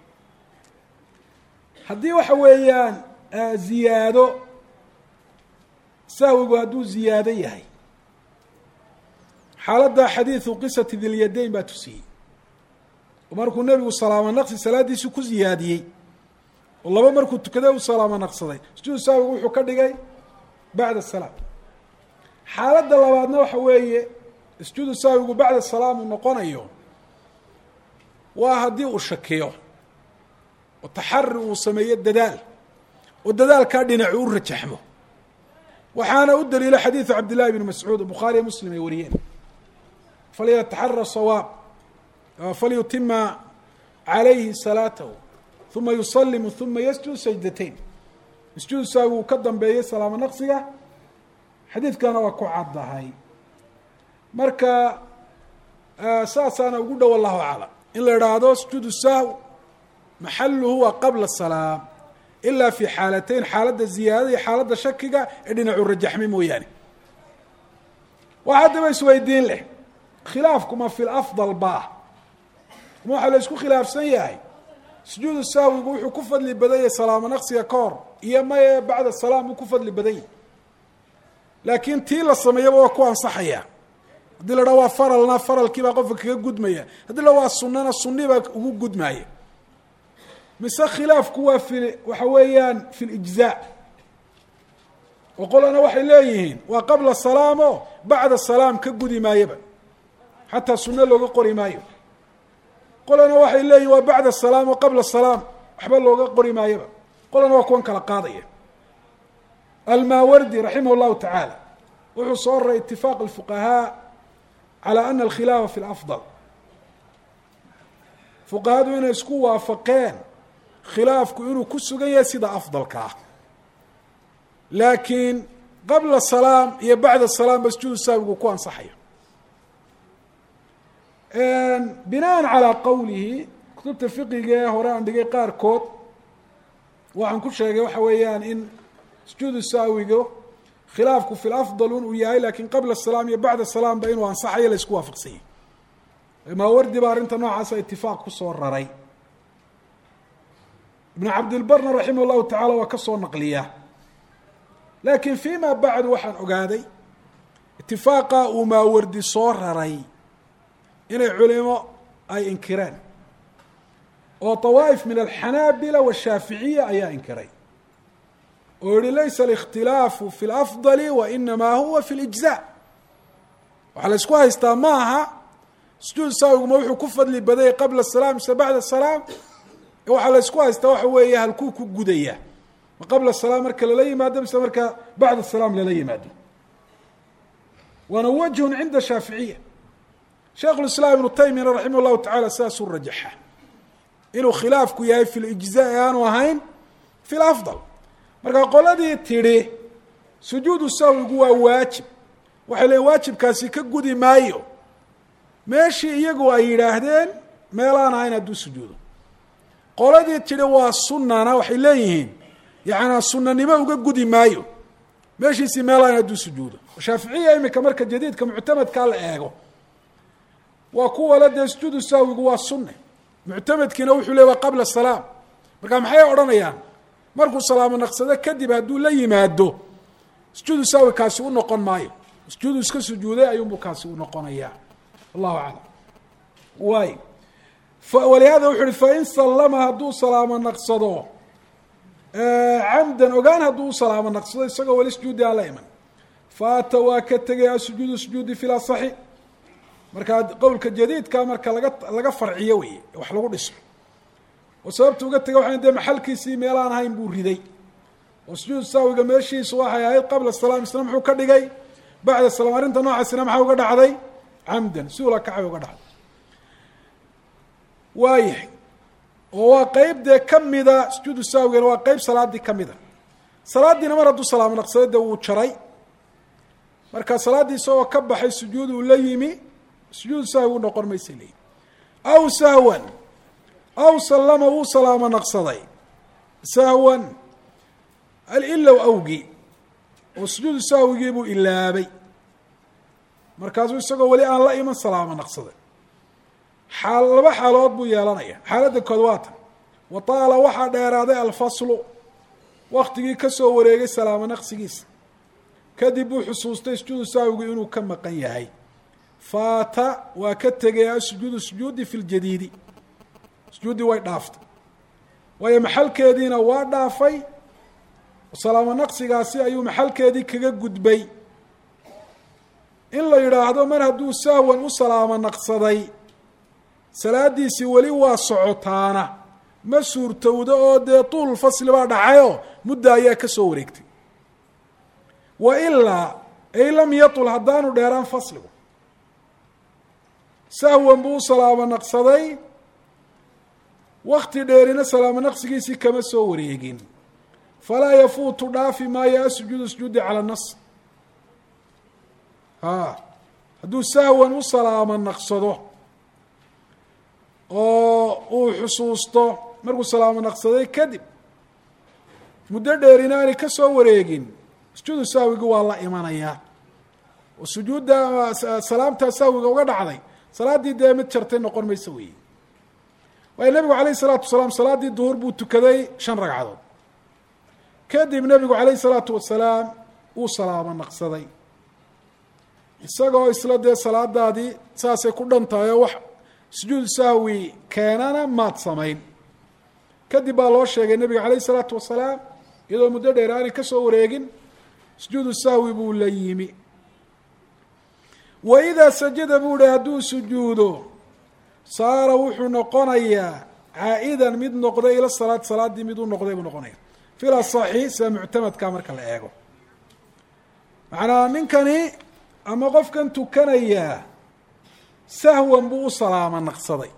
haddii waxa weeyaan ziyaado sahwigu hadduu ziyaado yahay xaaladda xadiidu qisati dilyadayn baa tusiyey oo markuu nebigu salaamo naqsi salaaddiisii ku ziyaadiyey oo laba markuu tukaday u salaamo naqsaday sujuudu sahwigu wuxuu ka dhigay bacda salaam xaaladda labaadna waxa weeye sujuudu sahwigu bacda salaam uu noqonayo waa haddii uu shakiyo oo taxari uu sameeyo dadaal oo dadaalkaa dhinacu u rajaxmo waxaana u daliilo xadiidu cabdillahi bni mascuud oo bukhaariya muslim ay wariyeen falyataxara sawaab falyutima calayhi salaatahu uma yusalimu uma yasjud sajdatayn sujuud saawi uu ka dambeeyey salaamo naqsiga xadiidkana waa ku caddahay marka saasaana ugu dhow allahu aclam in la idhaahdo sujuudu sahw maxaluhu waa qabla salaam ilaa fi xaalateyn xaaladda ziyaadada iyo xaaladda shakiga ee dhinacu rajaxmi mooyaane waxa haddaba isweydiin leh khilaafku ma fi lafdal baa ma waxaa la isku khilaafsan yahay sujuudu sahwigu wuxuu ku fadli badan yahay salaamo naqsiga ka hor iyo maye bacda salaam uu ku fadli badan yahay laakiin tii la sameeyaba waa ku ansaxaya haddii la dhaa waa faralna faralkii baa qofka kaga gudmaya haddii la waa sunana suni baa ugu gudmaya mise khilaafku waa fi waxa weeyaan fi lijzaa oo qolana waxay leeyihiin waa qabla salaam o bacda salaam ka gudi maayaba xataa sunno looga qori maayo qolana waxay leeyihin waa bacda salaam oo qabla salaam waxba looga qori maayaba qolana waa kuwan kala qaadaya almaawardi raximah llahu tacaala wuxuu soo raray itifaaq alfuqahaa calى ana alkhilaafa fi lafdal fuqahadu inay isku waafaqeen khilaafku inuu ku sugan yahay sida afdalka ah laakiin qabla salaam iyo bacda salaam ba sujuudu saawigu ku ansaxayo binaan calaa qowlihi kutubta fiqiga ee hore aan dhigay qaarkood waxaan ku sheegay waxa weeyaan in sujuudu saawiga khilaafku fi lafdal un uu yahay lakin qabla salaam iyo bacda salaam ba inuu ansaxayo la isku waafaqsanyay maawardi ba arrinta noocaasa itifaaq kusoo raray ibnu cabdilbarna raximah llahu tacala waa ka soo naqliya laakiin fima bacdu waxaan ogaaday itifaaqa uu maawardi soo raray inay culimo ay inkireen oo طawaa'if min alxanaabila washaaficiya ayaa inkiray oo yihi laysa اlاkhtilaafu fi اlafضali wainamaa huwa fi اlijزاء waxaa la isku haystaa ma aha sujuud saawiguma wuxuu ku fadli badayay qabla الsalaam mise bacda الsalaam waxaa la isku haystaa waxa weeye halkuu ku gudaya ma qabla الsalaam marka lala yimaado mise marka bacda الsalaam lala yimaado waana wajhun cinda shaaficiya sheikh اiسlاam ibnu taymiyana raximah الlahu tacala sidaasuu rajaxa inuu khilaafku yahay fi lijزaa aanu ahayn fi lafضal marka qoladii tidhi sujuudu sahwigu waa waajib waxay leeyiin waajibkaasi ka gudi maayo meeshii iyagu ay yidhaahdeen meelaan ahayn hadduu sujuudo qoladii tidhi waa sunana waxay leeyihiin yacanaa sunanimo uga gudi maayo meeshiisii meelaan hadduu sujuudo shaaficiya imika marka jadiidka muctamadkaa la eego waa kuwala dee sujuudu sahwigu waa sunne muctamadkiina wuxuu leey waa qabla salaam marka maxay odhanayaan markuu salaamo naqsado kadib hadduu la yimaado sujuudu sahwi kaasi u noqon maayo sujuudu iska sujuuday ayuunbu kaasi u noqonayaa allahu aclam waay walihada wuxu uhi fain sallama hadduu salaamo naqsado camdan ogaan hadduu u salaamo naqsado isagoo weli sujuudi aan la iman faata waa ka tegaya sujuudu sujuudi fi lasaxi markaa qowlka jadiidka marka laga laga farciyo wey wax lagu dhiso oo sababta uga tegay waxay dee maxalkiisii meelaan ahayn buu riday oo sujuud saawiga meeshiisu waxay ahayd qabla salaam isna muxuu ka dhigay bacda salaam arrinta noocaasina maxaa uga dhacday camdan si ula kacay uga dhacday waayahay oo waa qeyb dee kamida sujuudu saawigana waa qeyb salaaddii kamida salaaddiina mar hadduu salaamo naqsado dee wuu jaray marka salaaddii isagoo ka baxay sujuud uu la yimi sujuud sahwi u noqon maysa leeyihi aw sahwan aw sallama wuu salaamo naqsaday sahwan alilow awgi oo sujuudu sahwigii buu ilaabay markaasuu isagoo weli aan la iman salaamo naqsaday xaal laba xaalood buu yeelanaya xaaladda kood waa tan wa taala waxaa dheeraaday alfaslu waktigii ka soo wareegay salaamo naqsigiisa kadib buu xusuustay sujuudu sahwigu inuu ka maqan yahay faata waa ka tegay asujuudu sujuudi fi ljadiidi sujuuddii way dhaaftay waayo maxalkeediina waa dhaafay salaamo naqsigaasi ayuu maxalkeedii kaga gudbay in la yidhaahdo mar hadduu sahwan u salaamo naqsaday salaadiisii weli waa socotaana ma suurtowdo oo dee tuul fasli baa dhacayoo mudda ayaa ka soo wareegtay wa ilaa ay lam yatul haddaanu dheeraan fasligu sahwan buu u salaamo naqsaday wakti dheerina salaamo naqsigiisii kama soo wareegin falaa yafuutu dhaafi maayo asujuudu sujuudi cala nas ha hadduu sahwan u salaamo naqsado oo uu xusuusto markuu salaamo naqsaday kadib muddo dheerina aanay ka soo wareegin sujuudu sahwigi waa la imanayaa oo sujuudda salaamtaa sahwiga uga dhacday salaaddii dee mid jartay noqon mayso weeye waayo nebigu calayh isalaatu wasalaam salaaddii duhur buu tukaday shan ragcadood kadib nebigu calayh isalaatu wasalaam uu salaamo naqsaday isagoo isla dee salaadaadii saasay ku dhan tahay oo wax sujuudu sahwi keenana maad samayn kadib baa loo sheegay nebiga calayh isalaatu wasalaam iyadoo muddo dheer aanay ka soo wareegin sujuudu sahwi buu la yimi wa idaa sajada buu hi hadduu sujuudo saara wuxuu noqonayaa caa'idan mid noqday ila salaad salaaddii mid u noqday buu noqonaya fil asaxi sida muctamadka marka la eego macnaa ninkani ama qofkan tukanayaa sahwan buu u salaamo naqsaday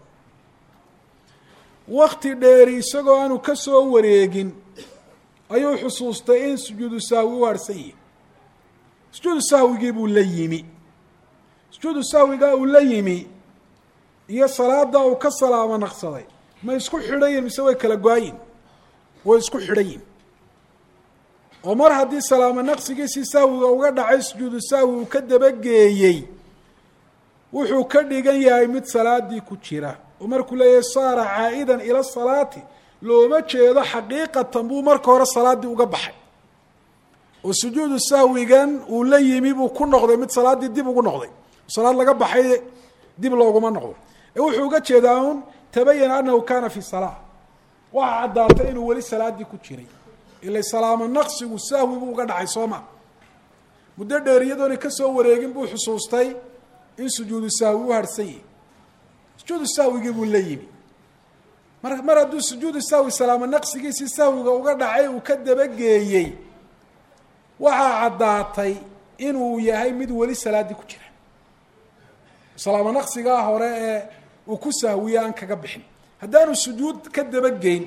wakti dheeri isagoo aanu ka soo wareegin ayuu xusuustay in sujuudu sahwi u harhsan yihi sujuudu sahwigii buu la yimi sujuudu sahwigaa uu la yimi iyo salaada uu ka salaamo naqsaday ma isku xidhan yihin mise way kala go-ayin way isku xidhan yihin oo mar haddii salaamo naqsigiisii sahwiga uga dhacay sujuudu sahwi uu ka dabageeyey wuxuu ka dhigan yahay mid salaadii ku jira oo markuu leeyahay saara caa'idan ila salaati looma jeedo xaqiiqatan buu marka hore salaaddii uga baxay oo sujuudu sahwigan uu la yimi buu ku noqday mid salaaddii dib ugu noqday salaad laga baxay dib looguma noqdo ee wuxuu uga jeedaa un tabayana anahu kana fi salaa waxaa caddaatay inuu weli salaaddii ku jiray ila salaamo naqsigu sahwi buu uga dhacay soo ma muddo dheer iyadoona kasoo wareegin buu xusuustay in sujuudu sahwi u harhsan yihi sujuudu sahwigii buu la yimi mar mar hadduu sujuudu sahwi salaamo naqsigiisii sahwiga uga dhacay uu ka dabageeyey waxaa caddaatay inuu yahay mid weli salaaddii ku jira salaamo naqsigaa hore ee uu ku sahwiye aan kaga bixin haddaanu sujuud ka dabageyn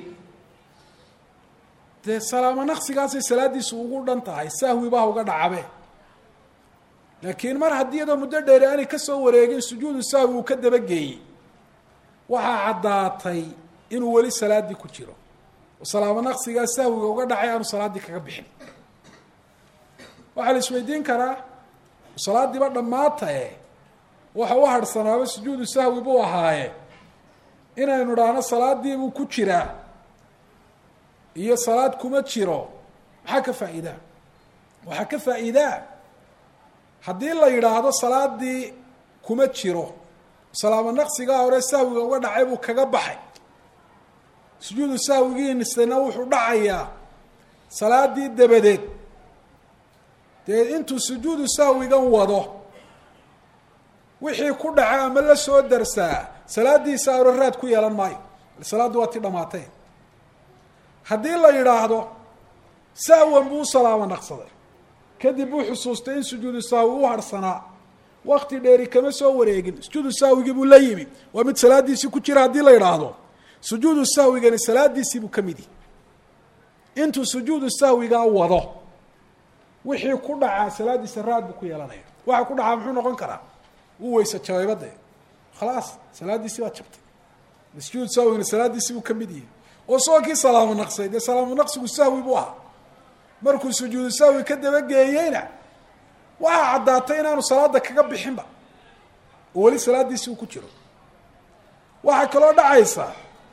dee salaamo naqsigaasay salaaddiisu ugu dhan tahay sahwi baa uga dhacabe laakiin mar haddii iyadoo muddo dheeri aanay ka soo wareegin sujuudu sahwi uu ka dabageeyey waxaa caddaatay inuu weli salaaddii ku jiro oo salaamo naqsigaa sahwiga uga dhacay aanu salaaddii kaga bixin waxaa la isweydiin karaa salaaddiiba dhammaatae waxa u harhsanaaba sujuudu sahwi buu ahaaye inaynu dhahno salaadiibuu ku jiraa iyo salaad kuma jiro maxaa ka faa'iidaa waxaa ka faa'iidaa haddii la yidhaahdo salaadii kuma jiro salaamo naqsigaa hore sahwiga uga dhacay buu kaga baxay sujuudu sahwigiinisana wuxuu dhacayaa salaadii dabadeed dee intuu sujuudu sahwigan wado wixii ku dhaca ama la soo darsaa salaadiisa hore raad ku yeelan maayo salaaddu waa ti dhamaatay haddii la yidhaahdo sahwan buu u salaamo naqsaday kadib buu xusuustay in sujuudu sahwi u harhsanaa wakti dheeri kama soo wareegin sujuudu sahwigii buu la yimi waa mid salaadiisii ku jira haddii la yidhaahdo sujuudu sahwigani salaadiisii buu ka mid yihi intuu sujuudu sahwigaa wado wixii ku dhacaa salaadiisa raad buu ku yeelanaya waxa ku dhacaa muxuu noqon karaa wuu weyse jabeybade khalaas salaadiisii baa jabtay sujuudu sahwigana salaadiisii buu ka mid yihi oo soo kii salaamo naqsay dee salaamo naqsigu sahwi buu ahaa markuu sujuudu sahwi ka dabageeyeyna waxaa caddaatay inaanu salaada kaga bixinba oo weli salaadiisii uu ku jiro waxaa kaloo dhacaysa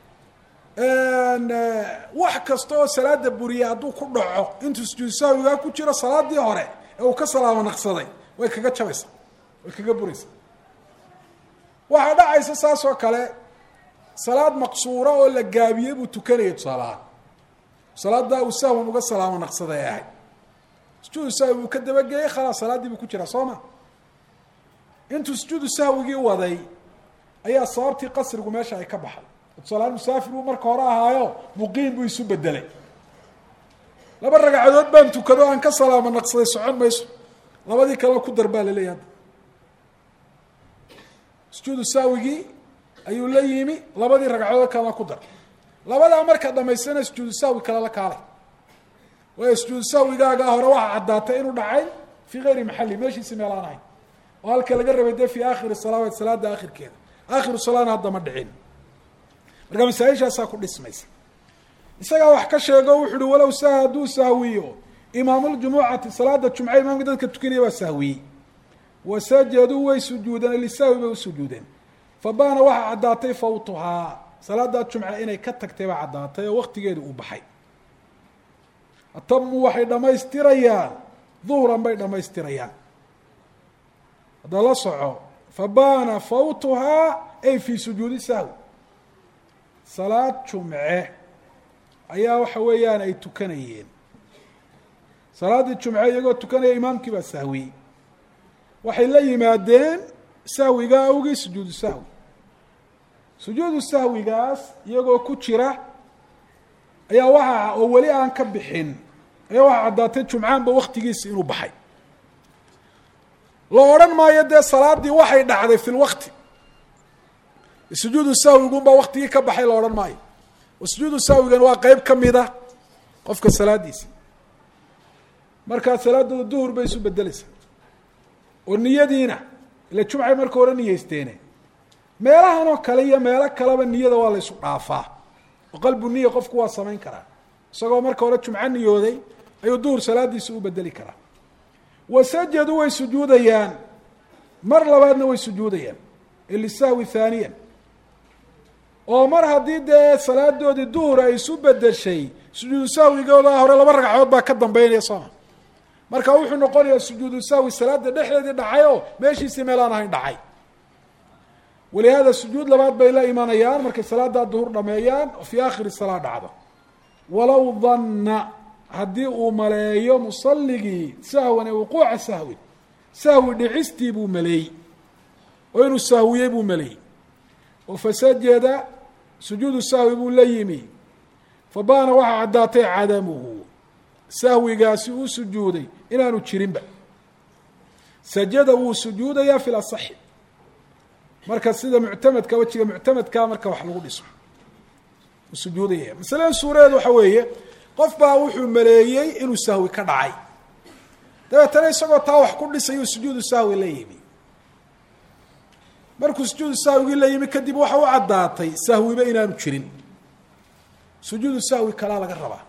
wax kasta oo salaada buriya hadduu ku dhaco intuu sujuudu sahwigaa ku jiro salaadii hore ee uu ka salaamo naqsaday way kaga jabaysaa way kaga buraysaa waxaa dhacaysa saas oo kale salaad maqsuura oo la gaabiyey buu tukanayay tusaalahaan salaadaa uu sahwan uga salaamo naqsaday ay ahayd sujuudu sahwi buu ka dabageeyey khalaas salaaddii buu ku jiraa soo ma intuu sujuudu sahwigii waday ayaa sababtii qasrigu meesha ay ka baxay tusaalahaan musaafir buu marka hore ahaayo muqiim buu isu bedelay laba ragcadood baan tukado aan ka salaamo naqsaday socon mayso labadii kalena ku dar baa laleeyahy hadda sujuudu sahwigii ayuu la yimi labadii ragcadood kalena ku dar labadaa markaa dhamaystana sujuudu sahwi kale la kaalay waayo sujuudu sahwigaagaa hore waxaa caddaatay inuu dhacay fii gayri maxali meeshiisi meel aan ahayn oo halka laga rabay dee fii aakhiri salaawaat salaada aakhirkeeda aakhiru salaana hadda ma dhicin marka masaaishaasaa ku dhismaysa isagaa wax ka sheego wuxu uhi walow saha hadduu sahwiyo imaamuljumucati salaada jumce imaamka dadka tukanaya waa sahwiyey wasajaduu way sujuudeen lisahwi bay usujuudeen fabaana waxaa caddaatay fawtuhaa salaadaa jumce inay ka tagtay baa caddaatay oo waktigeedu uu baxay atamuu waxay dhammaystirayaan duhran bay dhammaystirayaan hadda la soco fabaana fawtuhaa ay fii sujuudi sahwi salaad jumce ayaa waxa weeyaan ay tukanayeen salaaddii jumce iyagoo tukanaya imaamkii baa sahwiyey waxay la yimaadeen sahwiga awgii sujuudu sahwi sujuudu sahwigaas iyagoo ku jira ayaa waxaa oo weli aan ka bixin ayaa waxaa caddaatay jumcaanba waktigiisi inuu baxay la odhan maayo dee salaaddii waxay dhacday fi lwakti sujuudu sahwigunbaa waktigii ka baxay la odhan maayo oo sujuudu sahwigan waa qeyb ka mida qofka salaadiisa markaa salaadooda duhur bay isu bedeleysaa oo niyadiina ila jumcay marka hore niyeysteene meelahan oo kale iyo meelo kaleba niyada waa la ysu dhaafaa oo qalbu niya qofku waa samayn karaa isagoo marka hore jumco niyooday ayuu duhur salaadiisa u bedeli karaa wasajaduu way sujuudayaan mar labaadna way sujuudayaan lisahwi haaniyan oo mar haddii dee salaadoodii duhur ay isu bedeshay sujuudu sahwigooda hore laba ragcadood baa ka dambeynaya sooma marka wuxuu noqonayaa sujuudu sahwi salaada dhexdeedii dhacay oo meeshiisii meel aan ahayn dhacay walihaada sujuud labaad bay la imanayaan markay salaadaa duhur dhameeyaan oo fii aakhiri salaa dhacdo walow danna haddii uu maleeyo musalligii sahwan ee wuquuca sahwin sahwi dhicistii buu maleeyey oo inuu sahwiyey buu maleeyey oo fasajada sujuudu sahwi buu la yimi fabaana waxaa caddaatay cadamuhu sahwigaasi uu sujuuday inaanu jirinba sajada wuu sujuudayaa fi lasaxi marka sida muctamadka wejiga muctamadkaa marka wax lagu dhiso uu sujuudaya masaladan suuradeed waxa weeye qof baa wuxuu maleeyey inuu sahwi ka dhacay dabeetana isagoo taa wax ku dhisayuu sujuudu sahwi la yimi markuu sujuudu sahwigii la yimi kadib waxa u caddaatay sahwiba inaanu jirin sujuudu sahwi kalaa laga rabaa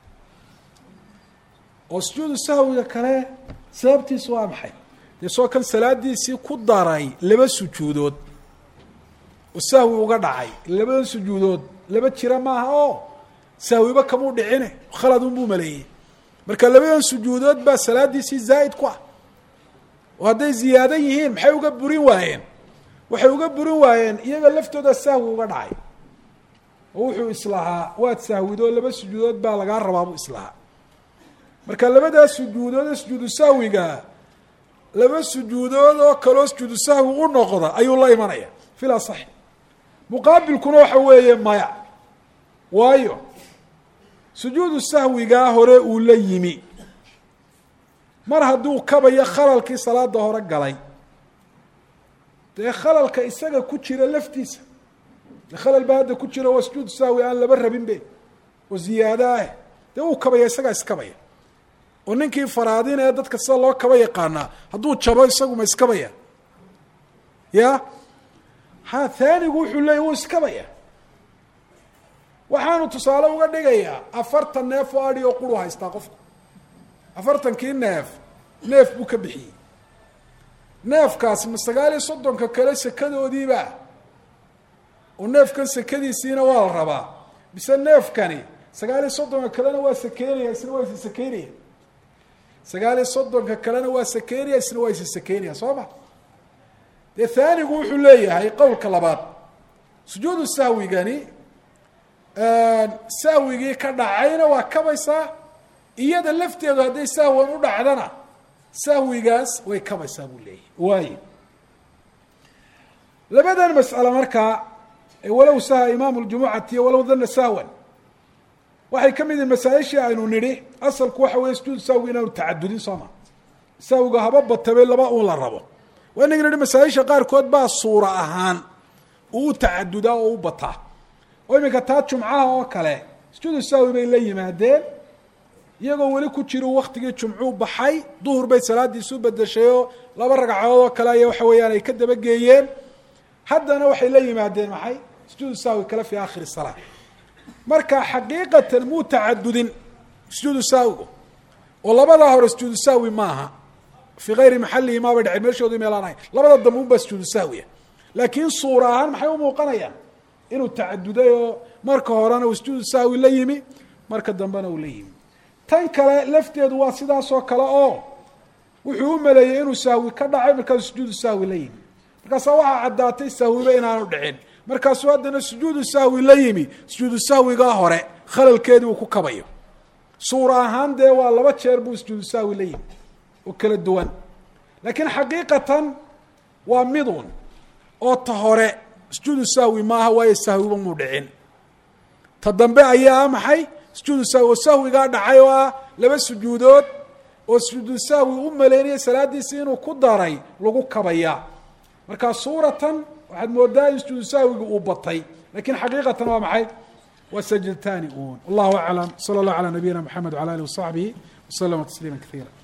oo sujuudu sahwiga kale sababtiisu waa maxay dee soo kan salaadiisii ku daray laba sujuudood oo sahwi uga dhacay labadan sujuudood laba jira maaha oo sahwiba kamuu dhicine khaladunbuu maleeyey marka labadan sujuudood baa salaadiisii zaa'id ku ah oo hadday ziyaadan yihiin maxay uga burin waayeen waxay uga burin waayeen iyaga laftooda sahwi uga dhacay oo wuxuu islahaa waad sahwidoo laba sujuudood baa lagaa rabaa buu islahaa marka labadaas sujuudood ee sujuudu sahwiga laba sujuudood oo kaloo sujuudu sahwi u noqda ayuu la imanaya fil asaxi muqaabilkuna waxa weeye maya waayo sujuudu sahwigaa hore uu la yimi mar hadduu kabayo khalalkii salaada hore galay dee khalalka isaga ku jira laftiisa dee khalal baa hadda ku jira waa sujuudu sahwi aan laba rabin be oo ziyaado ah dee uu kabaya isagaa iskabaya oo ninkii faraadin ee dadka sida loo kaba yaqaanaa hadduu jabo isagu ma iskabaya ya ha haanigu wuxuu leeyay wuu iskabaya waxaanu tusaale uga dhigayaa afartan neef oo adhi oo quru haystaa qofku afartankii neef neef buu ka bixiyey neefkaasi ma sagaal iyo soddonka kale sekadoodiiba oo neefkan sekadiisiina waa la rabaa bise neefkani sagaal iyo soddonka kalena waa sakeynaya isna waa isi sakeynaya sagaal iyo soddonka kalena waa sakeynaya isna waa isi sakeynaya soo ma dee haanigu wuxuu leeyahay qowlka labaad sujuudu sahwigani sahwigii ka dhacayna waa kabaysaa iyada lafteedu hadday sahwan u dhacdana sahwigaas way kabaysaa buu leeyahay waayo labadan mas'ale markaa walow saha imaamu ljumucati walow dana sahwan waxay ka mid yihin masaaishii aynu nidhi asalku waxa weeye sujuudu sahwi inaanu tacadudin sooma sahwiga haba batabe laba uun la rabo waa inaga nidhi masaaisha qaarkood baa suura ahaan uu u tacadudaa oo u bataa oo iminka taa jumcaha oo kale sujuudu sahwi bay la yimaadeen iyagoo weli ku jiru waktigii jumcuu baxay duhur bay salaadiisu bedeshay oo laba ragcadood oo kale aya waxa weeyaan ay ka dabageeyeen haddana waxay la yimaadeen maxay sujuudu sahwi kale fi aakhiri salaa marka xaqiiqatan muu tacadudin sujuudu sahwigu oo labadaa hore sujuudu sahwi maaha fii gayri maxalihi maabay dhaceen meeshoodii meelaan ahayn labada dambe unbaa sujuudu sahwiya laakiin suura ahaan maxay u muuqanayaan inuu tacaduday oo marka horena uu sujuudu sahwi la yimi marka dambena uu la yimi tan kale lafteedu waa sidaasoo kale oo wuxuu u maleeyey inuu sahwi ka dhacay markaasuu sujuudu sahwi la yimi markaasaa waxaa caddaatay sahwiba inaanu dhicin markaasuu haddana sujuudu sahwi la yimi sujuudu sahwigaa hore khalalkeedii uu ku kabayo suura ahaan dee waa laba jeer buu sujuudu sahwi la yimi oo kala duwan laakiin xaqiiqatan waa midun oo ta hore sujuudu sahwi maaha waayo sahwiba muu dhicin ta dambe ayaa maxay sujuudu sahwi oo sahwigaa dhacay oo ah laba sujuudood oo sujuudu sahwi u maleynaya salaadiisi inuu ku daray lagu kabaya marka suuratan waxaad moodaa in sujuudu sahwiga uu batay lakin xaqiiqatan waa maxay waa sajdataani un wallahu aclam sala allah calaa nabiyina mxamed wala alih wasaxbihi waslama tasliima kaiira